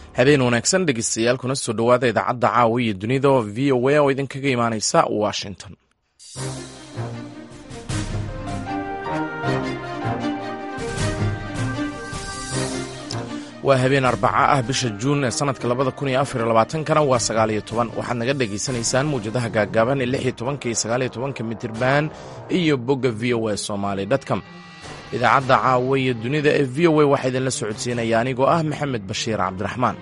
habeen wanaagsan dhegeystayaal kuna soo dhowaada idaacadda caawa iyo dunida oo v o a oo idinkaga imaaneysa washington waa habeen arbaca ah bisha juun ee sanadka labada kun iyo afar iyo labaatankana waa sagaaliyo toban waxaad naga dhagaysanaysaan mawjadaha gaagaaban ee lix iyo tobanka iyo sagaaliyo tobanka mitirban iyo bogga v o a somaly dtcom idaacadda caawa iyo dunida ee v o a waxaa idinla socodsiinaya anigoo ah maxamed bashiir cabdiraxmaan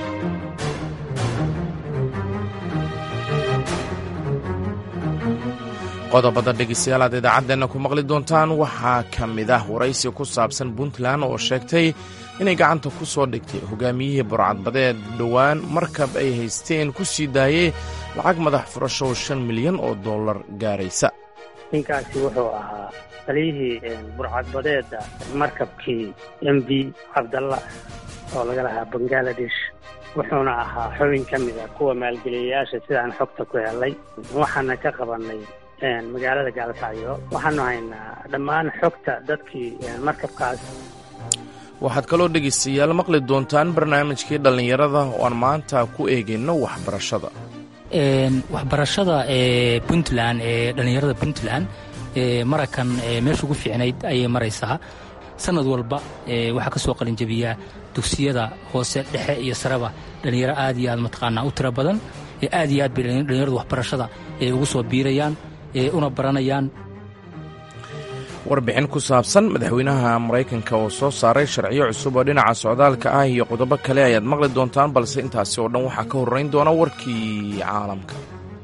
qodobada dhegeystayaal aad idaacadeenna ku maqli doontaan waxaa ka mid ah waraysi ku saabsan puntland oo sheegtay inay gacanta ku soo dhigtay hogaamiyihii burcadbadeed dhowaan markab ay haysteen ku sii daayey lacag madax furasho oo shan milyan oo dollar gaaraysa ninkaasi wuxuu ahaa taliyihii burcadbadeeda markabkii m v cabdalla oo laga lahaa bangaladesh wuxuuna ahaa xubin ka mid a kuwa maalgeliyayaasha sidaan xogta ku helay waxaana ka qabannay magaalada gaalkacyo waxaanu haynaa dhammaan xogta dadkii markabkaas waxaad kaloo dhegaystayaal maqli doontaan barnaamijkii dhallinyarada oo aan maanta ku eegayno waxbarashada waxbarashada ee puntland ee dhallinyarada puntland marakan meesha ugu fiicnayd ayay maraysaa sanad walba waxaa ka soo qalinjabiyaa dugsiyada hoose dhexe iyo sareba dhallinyaro aad iyo aad mataqaanaa u tiro badan aad iyo aad bay dhallinyaradu waxbarashada ugu soo biirayaan una baranayaan warbixin ku saabsan madaxweynaha maraykanka oo soo saaray sharciyo cusub oo dhinaca socdaalka ah iyo qodobo kale ayaad maqli doontaan balse intaasi oo dhan waxaa ka horrayn doona warkii caalamka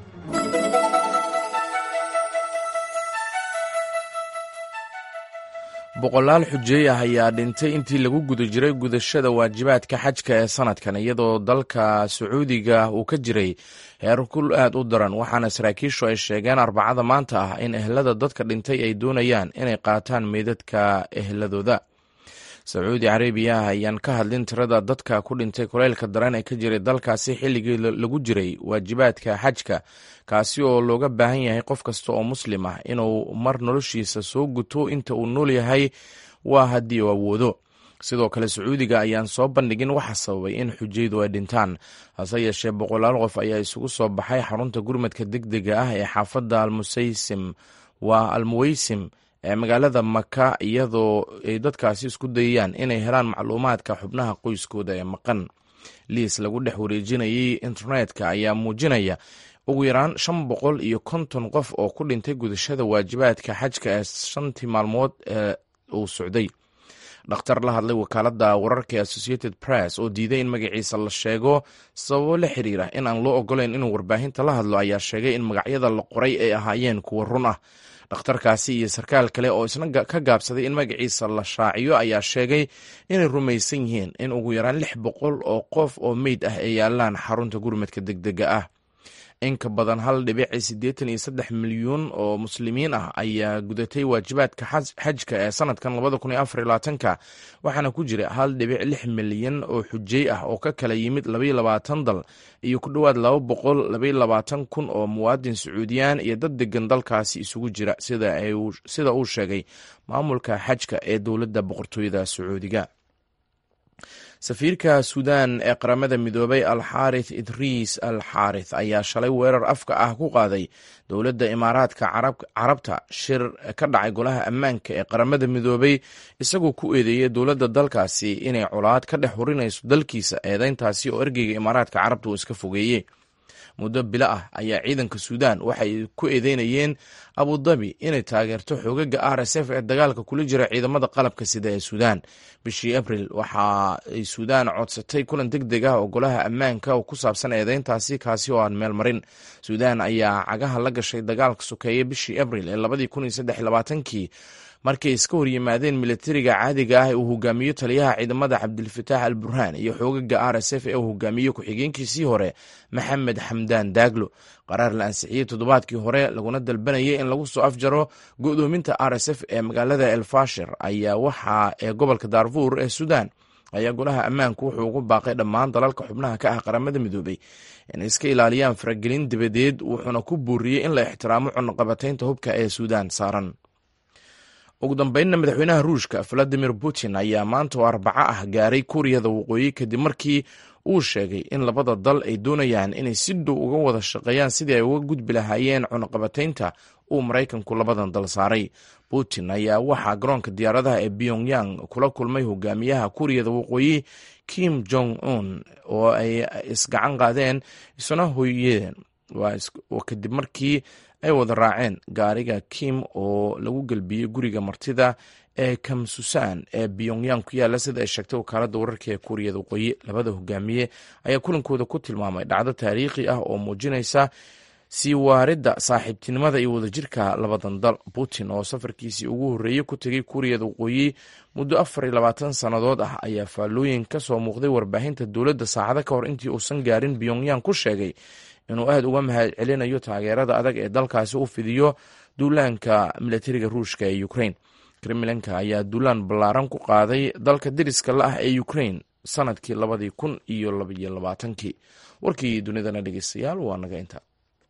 boqolaal xujeey ah ayaa dhintay intii lagu guda jiray gudashada waajibaadka xajka ee sanadkan iyadoo dalka sacuudiga uu ka jiray heerkul aad u daran waxaana saraakiishu ay sheegeen arbacada maanta ah in ehlada dadka dhintay ay doonayaan inay qaataan meydadka ehladooda sacuudi carabiya ayaan ka hadlin tirada dadka ku dhintay kuleylka daran ee ka jiray dalkaasi xilligii lagu jiray waajibaadka xajka kaasi oo looga baahan yahay qof kasta oo muslim ah inuu mar noloshiisa soo guto inta uu nool yahay waa haddii uu awoodo sidoo kale sacuudiga ayaan soo bandhigin waxa sababay in xujaydu ay dhintaan hase yeeshee boqolaal qof ayaa isugu soo baxay xarunta gurmadka degdega ah ee xaafadda almusaysim waa almuweysim ee magaalada maka iyadoo ay dadkaasi isku dayayaan inay helaan macluumaadka xubnaha qoyskooda ee maqan liis lagu dhex wareejinayay internetka ayaa muujinaya ugu yaraan shan boqol iyo konton qof oo ku dhintay gudashada waajibaadka xajka ee shantii maalmood ee uu socday dhakhtar la hadlay wakaaladda wararka ee associated press oo diiday in magaciisa la sheego sababo la xiriira in aan loo ogolayn inuu warbaahinta la hadlo ayaa sheegay in magacyada la qoray ay ahaayeen kuwa run ah dhakhtarkaasi iyo sarkaal kale oo isna ka gaabsaday in magaciisa la shaaciyo ayaa sheegay inay rumaysan yihiin in ugu yaraan lix boqol oo qof oo meyd ah ay yaalaan xarunta gurmadka degdega ah in ka badan hal dhibic siddeetan iyo saddex milyuun oo muslimiin ah ayaa gudatay waajibaadka xajka ee sanadkan labada kun iyo afar iyo labaatanka waxaana ku jira hal dhibic lix milyan oo xujey ah oo ka kala yimid labaiyo labaatan dal iyo ku dhowaad laba boqol labaiyo labaatan kun oo muwaadin sacuudiyaan iyo dad degan dalkaasi isugu jira sida uu sheegay maamulka xajka ee dowladda boqortooyada sacuudiga safiirka suudan ee qaramada midoobay alxaarith idriis al xaarith ayaa shalay weerar afka ah ku qaaday dowladda imaaraadka carabta shir ka dhacay golaha ammaanka ee qaramada midoobay isagoo ku eedeeyay dowladda dalkaasi inay colaad ka dhex hurinayso dalkiisa eedeyntaasi oo ergeyga imaaraadka carabta uu iska fogeeyey muddo bilo ah ayaa ciidanka suudan waxay ku eedeynayeen abudabi inay taageerto xoogaga r s f ee dagaalka kula jira ciidamada qalabka sida ee suudan bishii abril waxa ay suudan codsatay kulan deg deg ah oo golaha ammaanka oo ku saabsan eedeyntaasi kaasi oo aan meel marin suudan ayaa cagaha la gashay dagaalka sokeeye bishii abril ee labadii kun iyo saddex labaatankii markay iska horyimaadeen militariga caadiga ah ee uu hogaamiyo taliyaha ciidamada cabdilfataax al burhaan iyo xoogaga r s f ee uu hogaamiyo ku-xigeenkiisii hore maxamed xamdaan daaglo qaraar la ansixiyey toddobaadkii hore laguna dalbanayay in lagu soo afjaro go-doominta r s f ee magaalada elfashir ayaa waxa ee gobolka daarfuur ee suudan ayaa golaha ammaanku wuxuu ugu baaqay dhammaan dalalka xubnaha ka ah qaramada midoobay inay iska ilaaliyaan faragelin dibadeed wuxuuna ku buuriyey in la ixtiraamo cunaqabataynta hubka ee suudan saaran ugu dambeynna madaxweynaha ruushka valadimir putin ayaa maanta oo arbaco ah gaaray kuuriyada waqooyi kadib markii uu sheegay in labada dal ay doonayaan inay si dhow uga wada shaqeeyaan sidii ay uga gudbi lahaayeen cunaqabataynta uu maraykanku labadan dal saaray putin ayaa waxaa garoonka diyaaradaha ee pyongyang kula kulmay hogaamiyaha kuuriyada waqooyi kim jong un oo ay isgacan qaadeen isuna hoyeen kadib markii ay wada raaceen gaariga kim oo lagu gelbiyey guriga martida ee kamsusan ee pyongyang ku yaala sida ay sheegtay wakaaladda wararka ee kuuriyada waqooyi labada hogaamiye ayaa kulankooda ku tilmaamay dhacdo taariikhi ah oo muujinaysa sii waaridda saaxiibtinimada iyo wadajirka labadan dal putin oo safarkiisii ugu horreeyey ku tegay kuuriyada waqooyi muddo afar iyo labaatan sannadood ah ayaa faallooyin ka soo muuqday warbaahinta dowladda saacado ka hor intii uusan gaarin pyongyang ku sheegay inuu aad uga mahad celinayo taageerada adag ee dalkaasi u fidiyo duulaanka milatariga ruushka ee ukrain kremlinka ayaa duulaan ballaaran ku qaaday dalka deriska la ah ee ukrain sanadkii labadii kun iyo labaiyo labaatankii warkii dunidana dhegeystayaal waa naga inta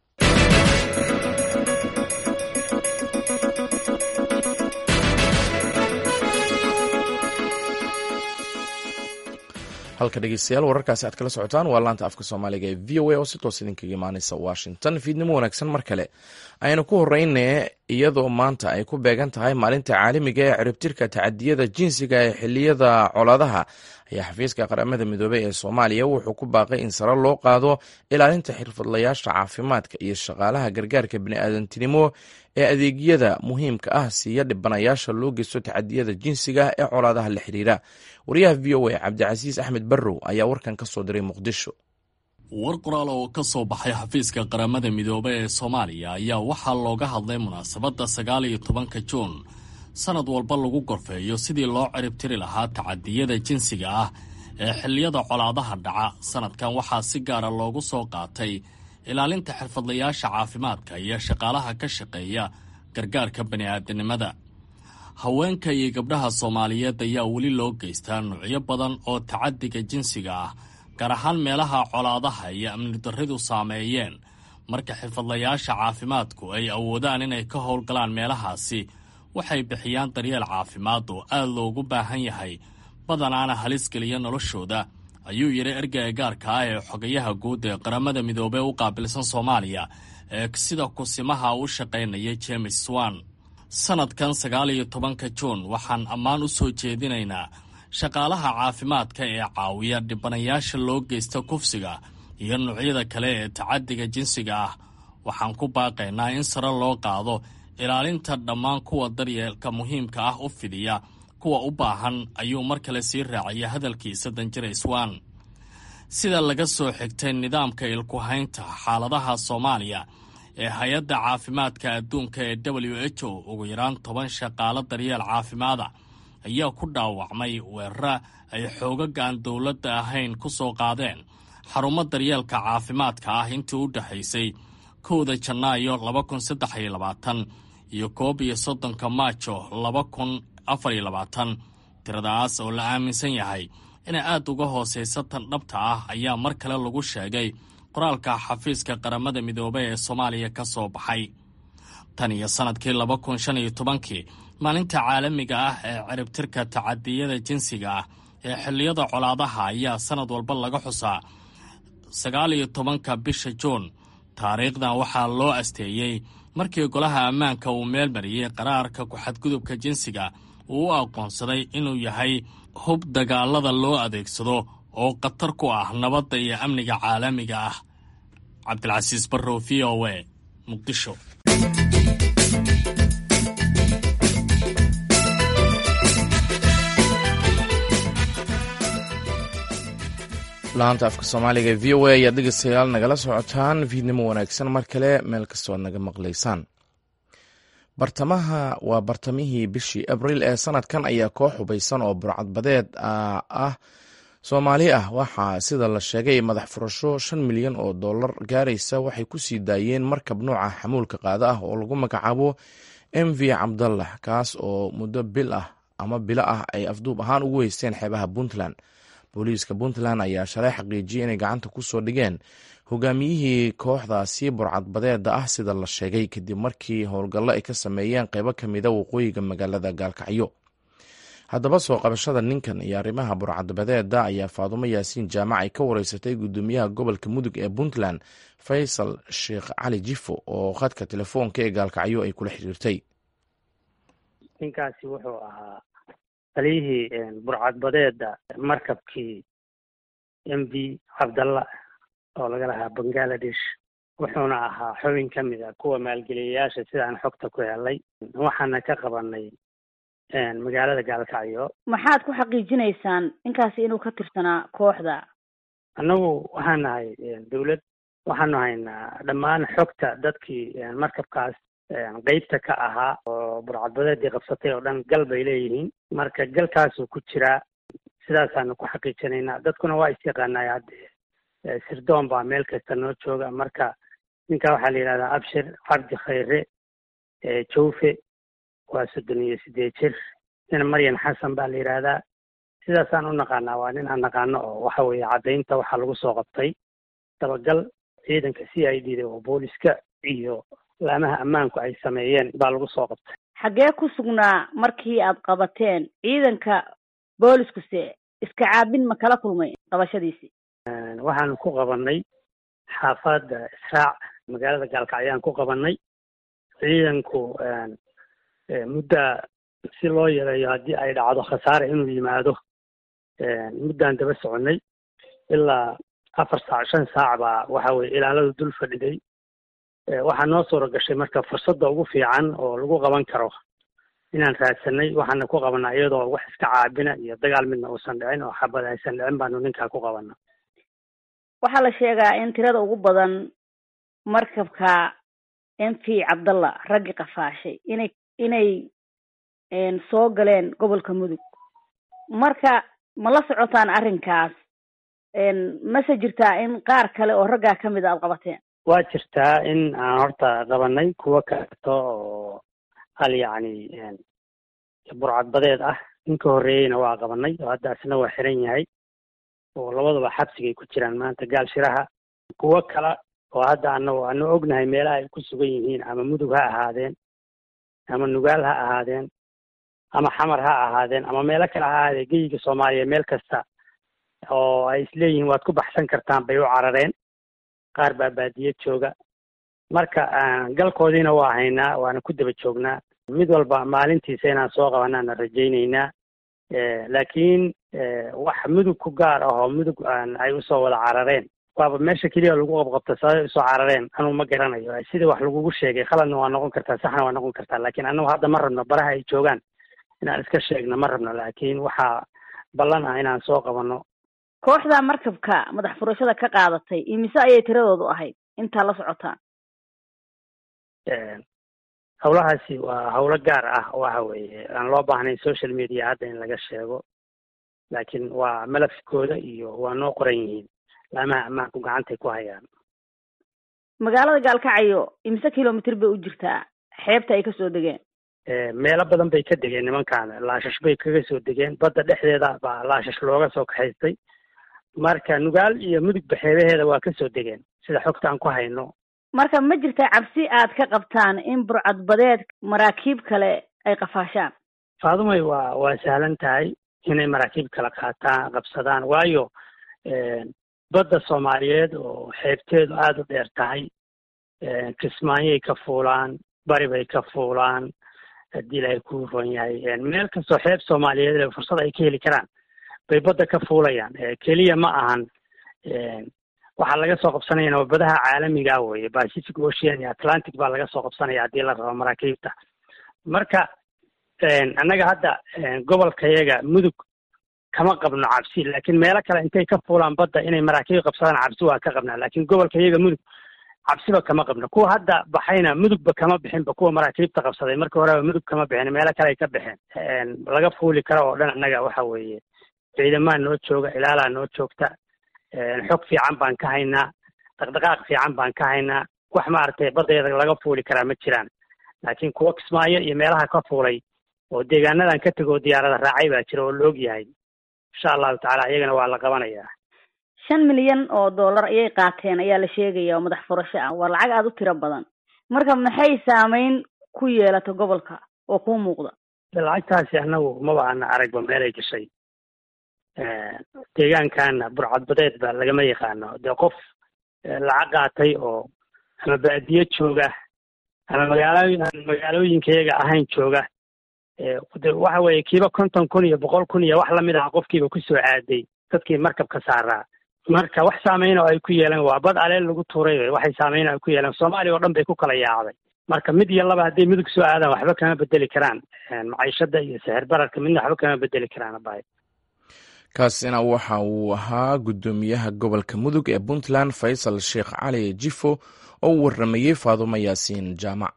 halka dhegeystayaal wararkaasi aad kala socotaan waa laanta afka soomaaliga ee v o a oo si toos idinkaga imaaneysa washington fiidnimo wanaagsan mar kale aynu ku horeyne iyadoo maanta ay ku beegan tahay maalinta caalamiga ee ciribtirka tacadiyada jinsiga ee xiliyada colaadaha ayaa xafiiska qaramada midoobey ee soomaaliya wuxuu ku baaqay in sare loo qaado ilaalinta xirfadlayaasha caafimaadka iyo shaqaalaha gargaarka biniaadantinimo ee adeegyada muhiimka ah siiya dhibanayaasha loo geysto tacadiyada jinsiga ee colaadaha la xiriira wariyaha v o a cabdicasiis axmed barrow ayaa warkan ka soo diray muqdisho war qoraal oo ka soo baxay xafiiska qaramada midoobe ee soomaaliya ayaa waxaa looga hadlay munaasabadda sagaal iyo tobanka juun sanad walba lagu gorfeeyo sidii loo ciribtiri lahaa tacadiyada jinsiga ah ee xilliyada colaadaha dhaca sanadkan waxaa si gaara loogu soo qaatay ilaalinta xirfadlayaasha caafimaadka iyo shaqaalaha ka shaqeeya gargaarka bani'aadanimada haweenka iyo gabdhaha soomaaliyeed ayaa weli loo geystaa nuucyo badan oo tacadiga jinsiga ah gaar ahaan meelaha colaadaha iyo amni darridu saameeyeen marka xirfadlayaasha caafimaadku ay awoodaan inay ka howlgalaan meelahaasi waxay bixiyaan daryeel caafimaad oo aad loogu baahan yahay badanaana halis geliya noloshooda ayuu yidhi ergeyga gaarka ah ee xogayaha guud ee qaramada midoobey u qaabilsan soomaaliya ee sida kusimaha u shaqaynaya james swan sanadkan sagaal iyo tobanka juun waxaan ammaan u soo jeedinaynaa shaqaalaha caafimaadka ee caawiya dhibanayaasha loo geysta kufsiga iyo nuucyada kale ee tacadiga jinsiga ah waxaan ku baaqaynaa in sare loo qaado ilaalinta dhammaan kuwa daryeelka muhiimka ah u fidiya kuwa u baahan ayuu mar kale sii raacaya hadalkiisa danjira swan sida laga soo xigtay nidaamka ilkuhaynta xaaladaha soomaaliya ee hay-adda caafimaadka adduunka ee w h o ugu yaraan toban shaqaalo daryeel caafimaada ayaa ku dhaawacmay weerara ay xoogaga aan dowladda ahayn ku soo qaadeen xarumo daryeelka caafimaadka ah intii u dhexaysay kowda janaayo laba kun saddex iyo labaatan iyo koob iyo soddonka maajo laba kun afar iyo labaatan tiradaas oo la aaminsan yahay inay aad uga hoosaysa tan dhabta ah ayaa mar kale lagu sheegay qoraalka xafiiska qaramada midoobey ee soomaaliya ka soo baxay tan iyo sannadkii laba kun shan iyo tobankii maalinta caalamiga ah ee ciribtirka tacadiyada jinsiga ah ee xilliyada colaadaha ayaa sannad walba laga xusaa sagaal iyo tobanka bisha juun taariikhdan waxaa loo asteeyey markii golaha ammaanka uu meel mariyey qaraarka ku-xadgudubka jinsiga uu u aqoonsaday inuu yahay hub dagaalada loo adeegsado oo khatar ku ah nabadda iyo amniga caalamiga ah cabdilcasiis barrow v o a muqdisho laanta afka soomaaliga ee v o a ayaad dhegeystayaal nagala socotaan fiidnimo wanaagsan mar kale meel kastoo ad naga maqlaysaan bartamaha waa bartamihii bishii abriil ee sanadkan ayaa koox hubaysan oo burcadbadeed ah soomaali ah waxaa sida la sheegay madax furasho shan milyan oo dollar gaaraysa waxay ku sii daayeen markab nooca xamuulka qaada ah oo lagu magacaabo m v cabdallah kaas oo muddo bil ah ama bilo ah ay afduub ahaan ugu heysteen xeebaha puntland booliiska puntland ayaa shalay xaqiijiyey inay gacanta ku soo dhigeen hogaamiyihii kooxdaasi burcadbadeeda ah sida la sheegay kadib markii howlgallo ay ka sameeyeen qeybo ka mida waqooyiga magaalada gaalkacyo haddaba soo qabashada ninkan iyo arrimaha burcadbadeeda ayaa faadumo yaasiin jaamac ay ka wareysatay gudoomiyaha gobolka mudug ee puntland faysal sheekh cali jifo oo khadka telefoonka ee gaalkacyo ay kula xiriirtay ninkaasi wuxuu ahaa taliyihii burcadbadeeda markabkii m v cabdalla oo laga lahaa bangaladesh wuxuuna ahaa xubin ka mid a kuwa maalgeliyayaasha sidaan xogta ku helay waxaana ka qabanay magaalada gaalkacyo maxaad ku xaqiijinaysaan ninkaasi inuu ka tirsanaa kooxda annagu waxaan nahay dawlad waxaanu haynaa dhammaan xogta dadkii markabkaas qeybta ka ahaa oo burcadbadeedii qabsatay oo dhan gal bay leeyihiin marka galkaasuu ku jiraa sidaasaanu ku xaqiijinaynaa dadkuna waa isyaqaanay hadde sirdoon baa meel kasta noo jooga marka ninka waxaa la yidhahdaa abshir cabdi khayre jawfe waa soddon iyo sideed jir nin maryan xasan baa la yidhaahdaa sidaasaan u naqaanaa waa nin aan naqaano oo waxa weeye caddaynta waxaa lagu soo qabtay dabagal ciidanka c i d da oo booliska iyo laamaha ammaanku ay sameeyeen baa lagu soo qabtay xaggee ku sugnaa markii aad qabateen ciidanka booliskuse iska caabin ma kala kulmay qabashadiisii waxaanu ku qabanay xaafadda israac magaalada gaalkacyaan ku qabanay ciidanku mudda si loo yareeyo haddii ay dhacdo khasaare inuu yimaado muddaan daba soconay ilaa afar saac shan saac baa waxa weye ilaaladu dul fadhiday waxaa noo suura gashay marka fursadda ugu fiican oo lagu qaban karo inaan raadsanay waxaana ku qabanaa iyadoo wax iska caabina iyo dagaal midna uusan dhicin oo xabad aysan dhicin baanu ninkaa ku qabana waxaa la sheegaa in tirada ugu badan markabka m v cabdalla raggi qafaashay inay inay soo galeen gobolka mudug marka ma la socotaan arrinkaas mase jirtaa in qaar kale oo raggaa ka mid a aada qabateen waa jirtaa in aan horta qabanay kuwo kaleeto oo hal yacni burcadbadeed ah ninka horreeyeyna waa qabanay oo hadda asna waa xiran yahay oo labadaba xabsigay ku jiraan maanta gaal shiraha kuwo kale oo hadda anagu anu ognahay meelaha ay ku sugan yihiin ama mudug ha ahaadeen ama nugaal ha ahaadeen ama xamar ha ahaadeen ama meelo kale ha ahaadeen geyiga soomaaliya meel kasta oo ay isleeyihiin waad ku baxsan kartaan bay u carareen qaar baa baadiye jooga marka galkoodiina waa haynaa waana ku daba joognaa mid walba maalintiisa inaan soo qabanaana rajaynaynaa laakiin wax mudug ku gaar ah oo mudug ay usoo wada carareen waaba meesha keliya lagu qabqabta sababay usoo carareen anugu ma garanayo sidii wax lagugu sheegay khaladna waa noqon kartaa saxna waa noqon kartaa laakiin anagu hadda ma rabno baraha ay joogaan inaan iska sheegno ma rabno laakiin waxaa ballan ah inaan soo qabano kooxda markabka madax furashada ka qaadatay imise ayay tiradoodu ahayd intaa la socotaan hawlahaasi waa hawlo gaar ah waxa weeye aan loo baahnayn social media hadda in laga sheego laakiin waa malafkooda iyo waa noo qoran yihiin laamaha ammaanku gacantay ku hayaan magaalada gaalkacyo imise kilomitr bay u jirtaa xeebta ay kasoo degeen meelo badan bay ka degeen nimankan laashash bay kaga soo degeen badda dhexdeeda baa laashash looga soo kaxaystay marka nugaal iyo mudugba xeebaheeda waa kasoo degeen sida xogta aan ku hayno marka ma jirta cabsi aad ka qabtaan in burcadbadeed maraakiib kale ay qafaashaan faadumay waa waa sahlan tahay inay maraakiib kala qaataan qabsadaan waayo badda soomaaliyeed oo xeebteedu aada u dheer tahay kismaanyay ka fuulaan bari bay ka fuulaan haddii ilaahay ku ron yahay meel kastoo xeeb soomaaliyeed fursad ay ka heli karaan bay badda ka fuulayaan keliya ma ahan waxaa laga soo qabsanayana waa badaha caalamiga weye pacific ocean iyo atlantic baa laga soo qabsanaya haddii la rabo maraakiibta marka annaga hadda gobolkayaga mudug kama qabno cabsi laakiin meelo kale intay ka fuulaan badda inay maraakiib qabsadaan cabsi waa ka qabnaa laakiin gobolkayaga mudug cabsiba kama qabno kuwa hadda baxayna mudugba kama bixinba kuwa maraakiibta qabsaday marka horeba mudug kama bixin meelo kale ay ka baxeen laga fuuli karo oo dhan annaga waxa weeye ciidamaa noo jooga ilaalaa noo joogta xog fiican baan ka haynaa dhaqdhaqaaq fiican baan ka haynaa wax maaragtay baddeeda laga fuuli karaa ma jiraan laakiin kuwa kismaayo iyo meelaha ka fuulay oo deegaanadan ka tegoo diyaarada raacay baa jira oo la og yahay insha allahu tacala iyagana waa la qabanayaa shan milyan oo dollar ayay qaateen ayaa la sheegaya oo madax furasho ah waa lacag aada u tiro badan marka maxay saameyn ku yeelata gobolka oo kuu muuqda lacagtaasi annagu maba ana aragba meelay gashay deegaankaana burcadbadeed ba lagama yaqaano dee qof lacag qaatay oo ama baadiye jooga ama magaalooyin aan magaalooyinkayaga ahayn jooga de waxa weeye kiiba konton kun iyo boqol kun iyo wax lamid ah qofkiiba kusoo aaday dadkii markabka saaraa marka wax saameyn oo ay ku yeeleen waa bad aleel lagu tuuray waxay saameyn ay ku yeeleen soomaaliya oo dhan bay ku kala yaacday marka mid iyo laba hadday midug soo aadaan waxba kama bedeli karaan maciishada iyo sixir bararka midna waxba kama bedeli karaan abay kaasina waxa uu ahaa guddoomiyaha gobolka mudug ee puntland faysal sheekh cali jifo oo u waramayey faadumo yaasiin jaamac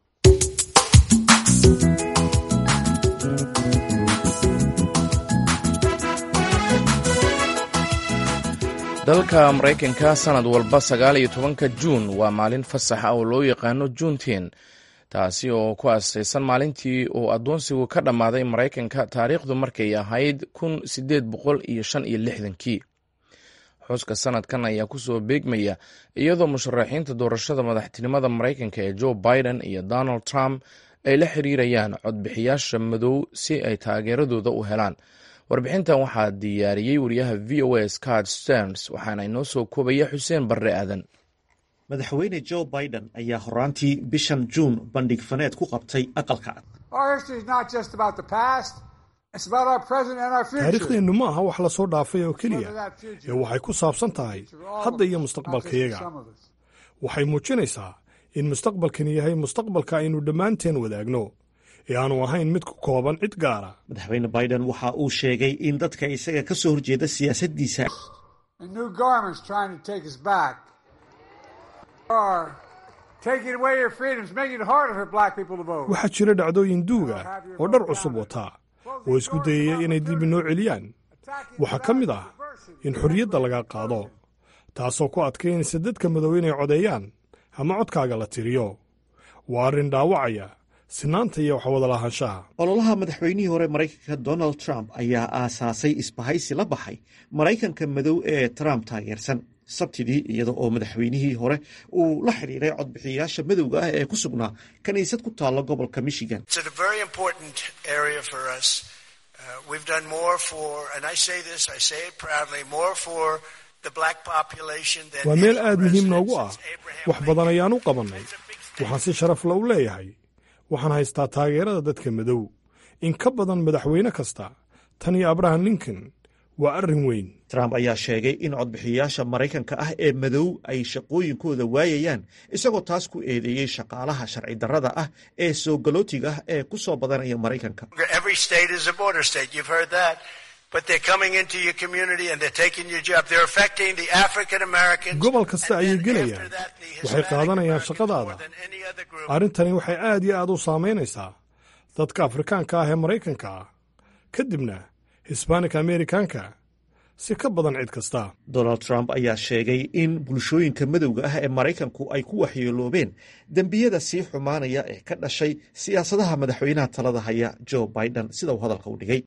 dalka maraykanka sanad walba sagaal iyo tobanka juun waa maalin fasax ah oo loo yaqaano juunteen taasi oo ku aasaysan maalintii uu addoonsigu ka dhammaaday maraykanka taariikhdu markay ahayd kun sideed boqol iyo shan iyo lixdankii xuska sanadkan ayaa kusoo beegmaya iyadoo musharaxiinta doorashada madaxtinimada maraykanka ee joe biden iyo donald trump ay la xiriirayaan codbixiyaasha madow si ay taageeradooda u helaan warbixintan waxaa diyaariyey wariyaha v o a scott sterns waxaana inoo soo koobaya xuseen barre aadan madaxweyne joe biden ayaa horaantii bishan juun bandhig faneed ku qabtay aqalka taariikhdeennu ma aha wax la soo dhaafay oo keliya ee waxay ku saabsan tahay hadda iyo mustaqbalkayaga waxay muujinaysaa in mustaqbalkani yahay mustaqbalka aynu dhammaanteen wadaagno ee aanu ahayn mid ku kooban cid gaara madaxweyne biden waxa uu sheegay in dadka isaga ka soo horjeeda siyaasaddiisa waxaa jira dhacdooyin duug ah oo dhar cusub wataa oo isku dayaya inay dib inoo celiyaan waxaa ka mid ah in xorriyadda laga qaado taasoo ku adkaynaysa dadka madow inay codeeyaan ama codkaaga la tiriyo waa arrin dhaawacaya sinaanta iyo waxwada lahaanshaha ololaha madaxweynihii hore maraykanka donald trump ayaa aasaasay isbahaysi la baxay maraykanka madow ee trump taageersan sabtidii iyada oo madaxweynihii hore uu la xidhiiray codbixiyayaasha madowga ah ee ku sugnaa kiniisad ku taalla gobolka michigan waa meel aad muhiim noogu ah wax badan ayaan u qabannay waxaan si sharaf la u leeyahay waxaan haystaa taageerada dadka madow in ka badan madaxweyne kasta tan iyo abraham lincoln waa arrin weyn trump ayaa sheegay in codbixiyayaasha maraykanka ah ee madow ay shaqooyinkooda waayayaan isagoo taas ku eedeeyey shaqaalaha sharci darrada ah ee soo galootiga ah ee ku soo badanaya maraykanka gobol kasta ayay gelayaan waxay qaadanayaan shaqadaada arrintani waxay aad iyo aad u saamaynaysaa dadka afrikaanka ah ee maraykanka ah kadibna hisbanik amerikanka si ka badan cid kasta donald trump ayaa sheegay in bulshooyinka madowga ah ee maraykanku ay ku waxyeeloobeen dembiyada sii xumaanaya ee ka dhashay siyaasadaha madaxweynaha talada haya joe biden sida uu hadalka u dhigay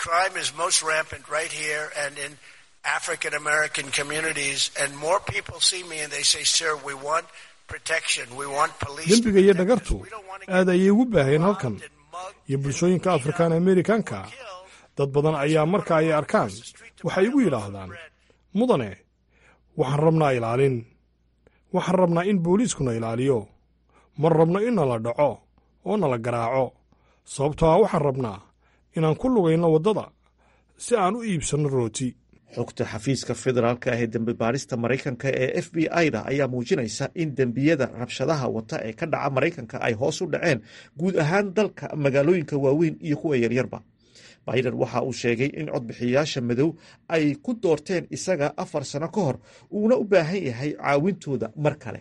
dembiga iyo dhagartu aad ayay ugu baaheen halkan iyo bulshooyinka afrikaan amerikanka dad badan ayaa marka ay arkaan waxay igu yidhaahdaan mudane waxaan rabnaa ilaalin waxaan rabnaa in booliiskuna ilaaliyo ma rabno in nala dhaco oo nala garaaco sababtoo ah waxaan rabnaa inaan ku lugayno waddada si aan u iibsanno rooti xogta xafiiska federaalka ah ee dembi baadhista maraykanka ee f b i-da ayaa muujinaysa in dembiyada rabshadaha wata ee ka dhaca maraykanka ay hoos u dhaceen guud ahaan dalka magaalooyinka waaweyn iyo kuwa yaryarba biden waxa uu sheegay in codbixiyayaasha madow ay ku doorteen isaga afar sano ka hor uuna u baahan yahay caawintooda mar kale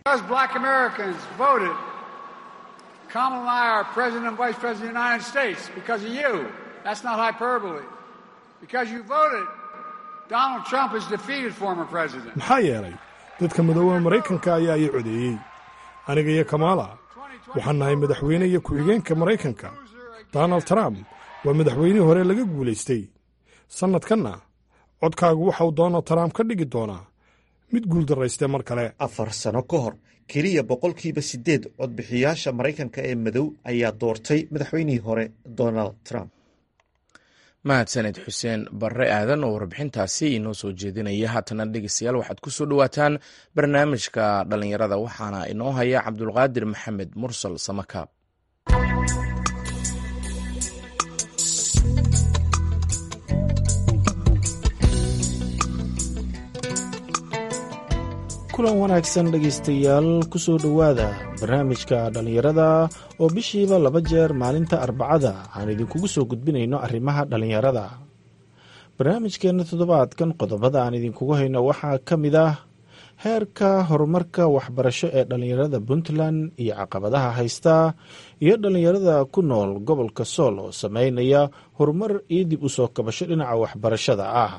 maxaa yeelay dadka madooba maraykanka ayaa ii codeeyey aniga iyo kamaala waxaan nahay madaxweyne iyo ku-xigeenka maraykanka donald trump waa madaxweynihii hore laga guulaystay sannadkanna codkaagu waxauu donald trump ka dhigi doonaa mid guuldarraystay mar kale afar sano ka hor keliya boqolkiiba siddeed codbixiyaasha maraykanka ee madow ayaa doortay madaxweynihii hore donald trump mahadsaned xuseen barre aadan oo warbixintaasi inoo soo jeedinaya haatana dhegeystayaal waxaad ku soo dhowaataan barnaamijka dhallinyarada waxaana inoo haya cabdulqaadir maxamed mursal samakaab kulan wanaagsan dhegaystayaal ku soo dhowaada barnaamijka dhallinyarada oo bishiiba laba jeer maalinta arbacada aan idinkugu soo gudbinayno arrimaha dhallinyarada barnaamijkeenna toddobaadkan qodobada aan idinkugu hayno waxaa ka mid ah heerka horumarka waxbarasho ee dhallinyarada puntland iyo caqabadaha haysta iyo dhallinyarada ku nool gobolka sool oo sameynaya horumar iyo dib u soo kabasho dhinaca waxbarashada ah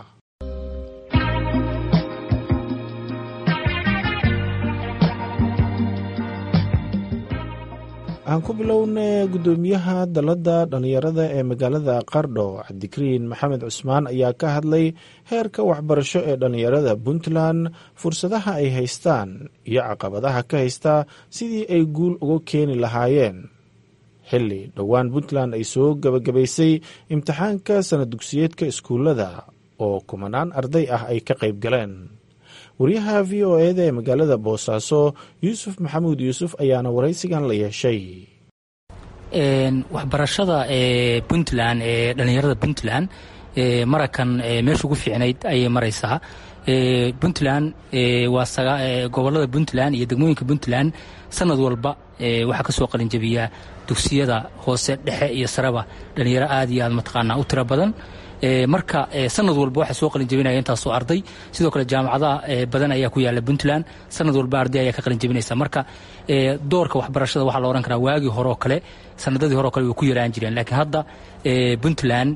aan ku bilowna guddoomiyaha dalladda dhallinyarada ee magaalada qardho cabdikariin maxamed cusmaan ayaa ka hadlay heerka waxbarasho ee dhallinyarada puntland fursadaha ay haystaan iyo caqabadaha ka haysta sidii ay guul uga keeni lahaayeen xilli dhowaan puntland ay soo gebagabaysay imtixaanka sana dugsiyeedka iskuullada oo kumanaan arday ah ay ka qayb galeen wariyaha v o eda ee magaalada boosaaso yuusuf maxamuud yuusuf ayaana waraysigan la yeeshay waxbarashada ee puntland ee dhallinyarada puntland marakan meesha ugu fiicnayd ayay maraysaa puntland waa gobolada puntland iyo degmooyinka puntland sanad walba waxaa ka soo qalinjabiyaa dugsiyada hoose dhexe iyo sareba dhallinyaro aad iyo aad mataqaanaa u tiro badan marka sanad walba waxaa soo qalin jabinaya intaasoo arday sidoo kale jaamacadaha badan ayaa ku yaala puntland sanad walba arday ayaa ka qalin jabinaysa marka doorka waxbarashada waxaa la odhan karaa waagii horeoo kale sanadadii hore o kale way ku yaraan jireen laakiin hadda puntland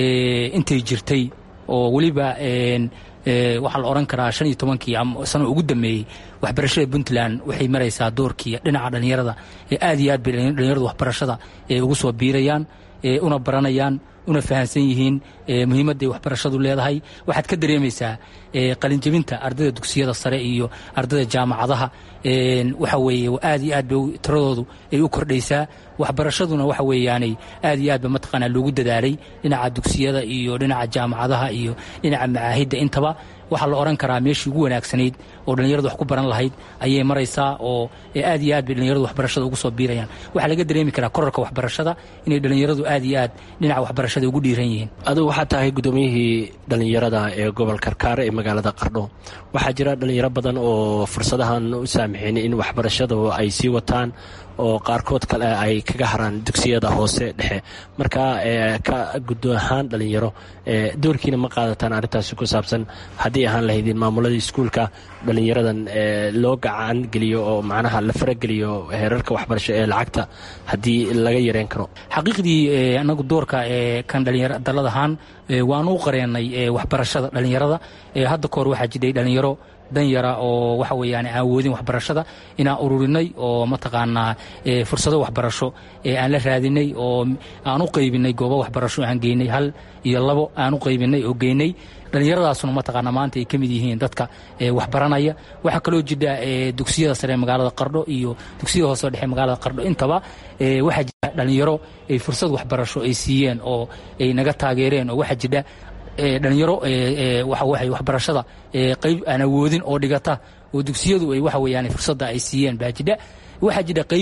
intay jirtay oo weliba waxaa la odhan karaa shan iyo tobankii sano ugu dambeeyey waxbarashada puntland waxay maraysaa doorkii dhinaca dhallinyarada aad iyo aad bay dhallinyaradu waxbarashada ugu soo biirayaan una baranayaan una fahamsan yihiin muhiimadday waxbarashadu leedahay waxaad ka dareemaysaa qalinjabinta ardayda dugsiyada sare iyo ardayda jaamacadaha waxa weeye aad iyo aad bay tiradoodu ay u kordhaysaa waxbarashaduna waxa weeyaanay aad iyo aad ba mataqaanaa loogu dadaalay dhinaca dugsiyada iyo dhinaca jaamacadaha iyo dhinaca macaahidda intaba waxaa la odhan karaa meeshii ugu wanaagsanayd oo dhallinyaradu wax ku baran lahayd ayay maraysaa oo aad iyo aad bay dhallinyaradu waxbarashada ugu soo biirayaan waxaa laga dareemi karaa korarka waxbarashada inay dhallinyaradu aad iyo aad dhinaca waxbarashada ugu dhiiran yihiin adigu waxaa tahay guddoomiyihii dhallinyarada ee gobol karkaare ee magaalada qardho waxaa jira dhallinyaro badan oo fursadahan u saamixin in waxbarashadu ay sii wataan oo qaarkood kale ay kaga haraan dugsiyada hoose dhexe marka ka guddo ahaan dhallinyaro doorkiina ma qaadataan arrintaasi ku saabsan haddii ahaan lahaydin maamuladii iskuulka dhallinyaradan loo gacan geliyo oo macnaha la farageliyo heerarka waxbarasho ee lacagta haddii laga yareen karo xaqiiqdii anagu doorka kan dhalinyaro dalladahaan waanu u qareenay waxbarashada dhallinyarada hadda kahor waxaa jiray dhallinyaro danyara oo waxa weeyaan aan awoodin waxbarashada inaan ururinay oo mataqaanaa fursado waxbarasho aan la raadinay oo aan u qaybinay goobo waxbarasho aan geynay hal iyo labo aan u qaybinay oo geynay dhallinyaradaasuna mataqaanaa maanta ay ka mid yihiin dadka waxbaranaya waxaa kaloo jira dugsiyada sare magaalada qardho iyo dugsiyada hoose dhexe magaalada qardho intaba waxaa jira dhallinyaro ay fursad waxbarasho ay siiyeen oo ay naga taageereen oo waxaa jira dhalinyaro waxawaay waxbarashada qayb aan awoodin oo dhigata oo dugsiyadu ay waxa weeyaan fursadda ay siiyeen baa jidha waxaa jira qayb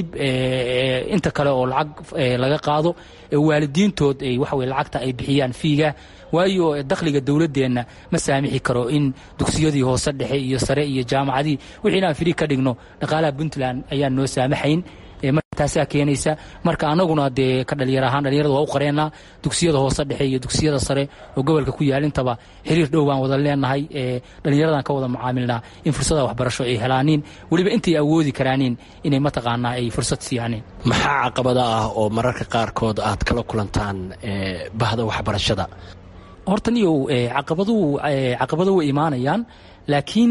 inta kale oo lacag laga qaado waalidiintood ay waxa weye lacagta ay bixiyaan fiiga waayo dakhliga dowladdeenna ma saamixi karo in dugsiyadii hoose dhexe iyo sare iyo jaamacadii wixii inaan firi ka dhigno dhaqaalaha puntland ayaan noo saamaxayn taasaa keenaysa marka anaguna dee ka dhalinyar ahaan dhalinyarada waa u qareenaa dugsiyada hoose dhexe iyo dugsiyada sare oo gobolka ku yaal intaba xiriir dhow baan wada leenahay dhalinyaradan ka wada mucaamilnaa in fursada waxbarasho ay helaaniin weliba intay awoodi karaaniin inay mataqaanaa ay fursad siiyaaniin maxaa caqabada ah oo mararka qaarkood aad kala kulantaan bahda waxbarashada horta niyow caqabaduhu caqabado way imaanayaan laakiin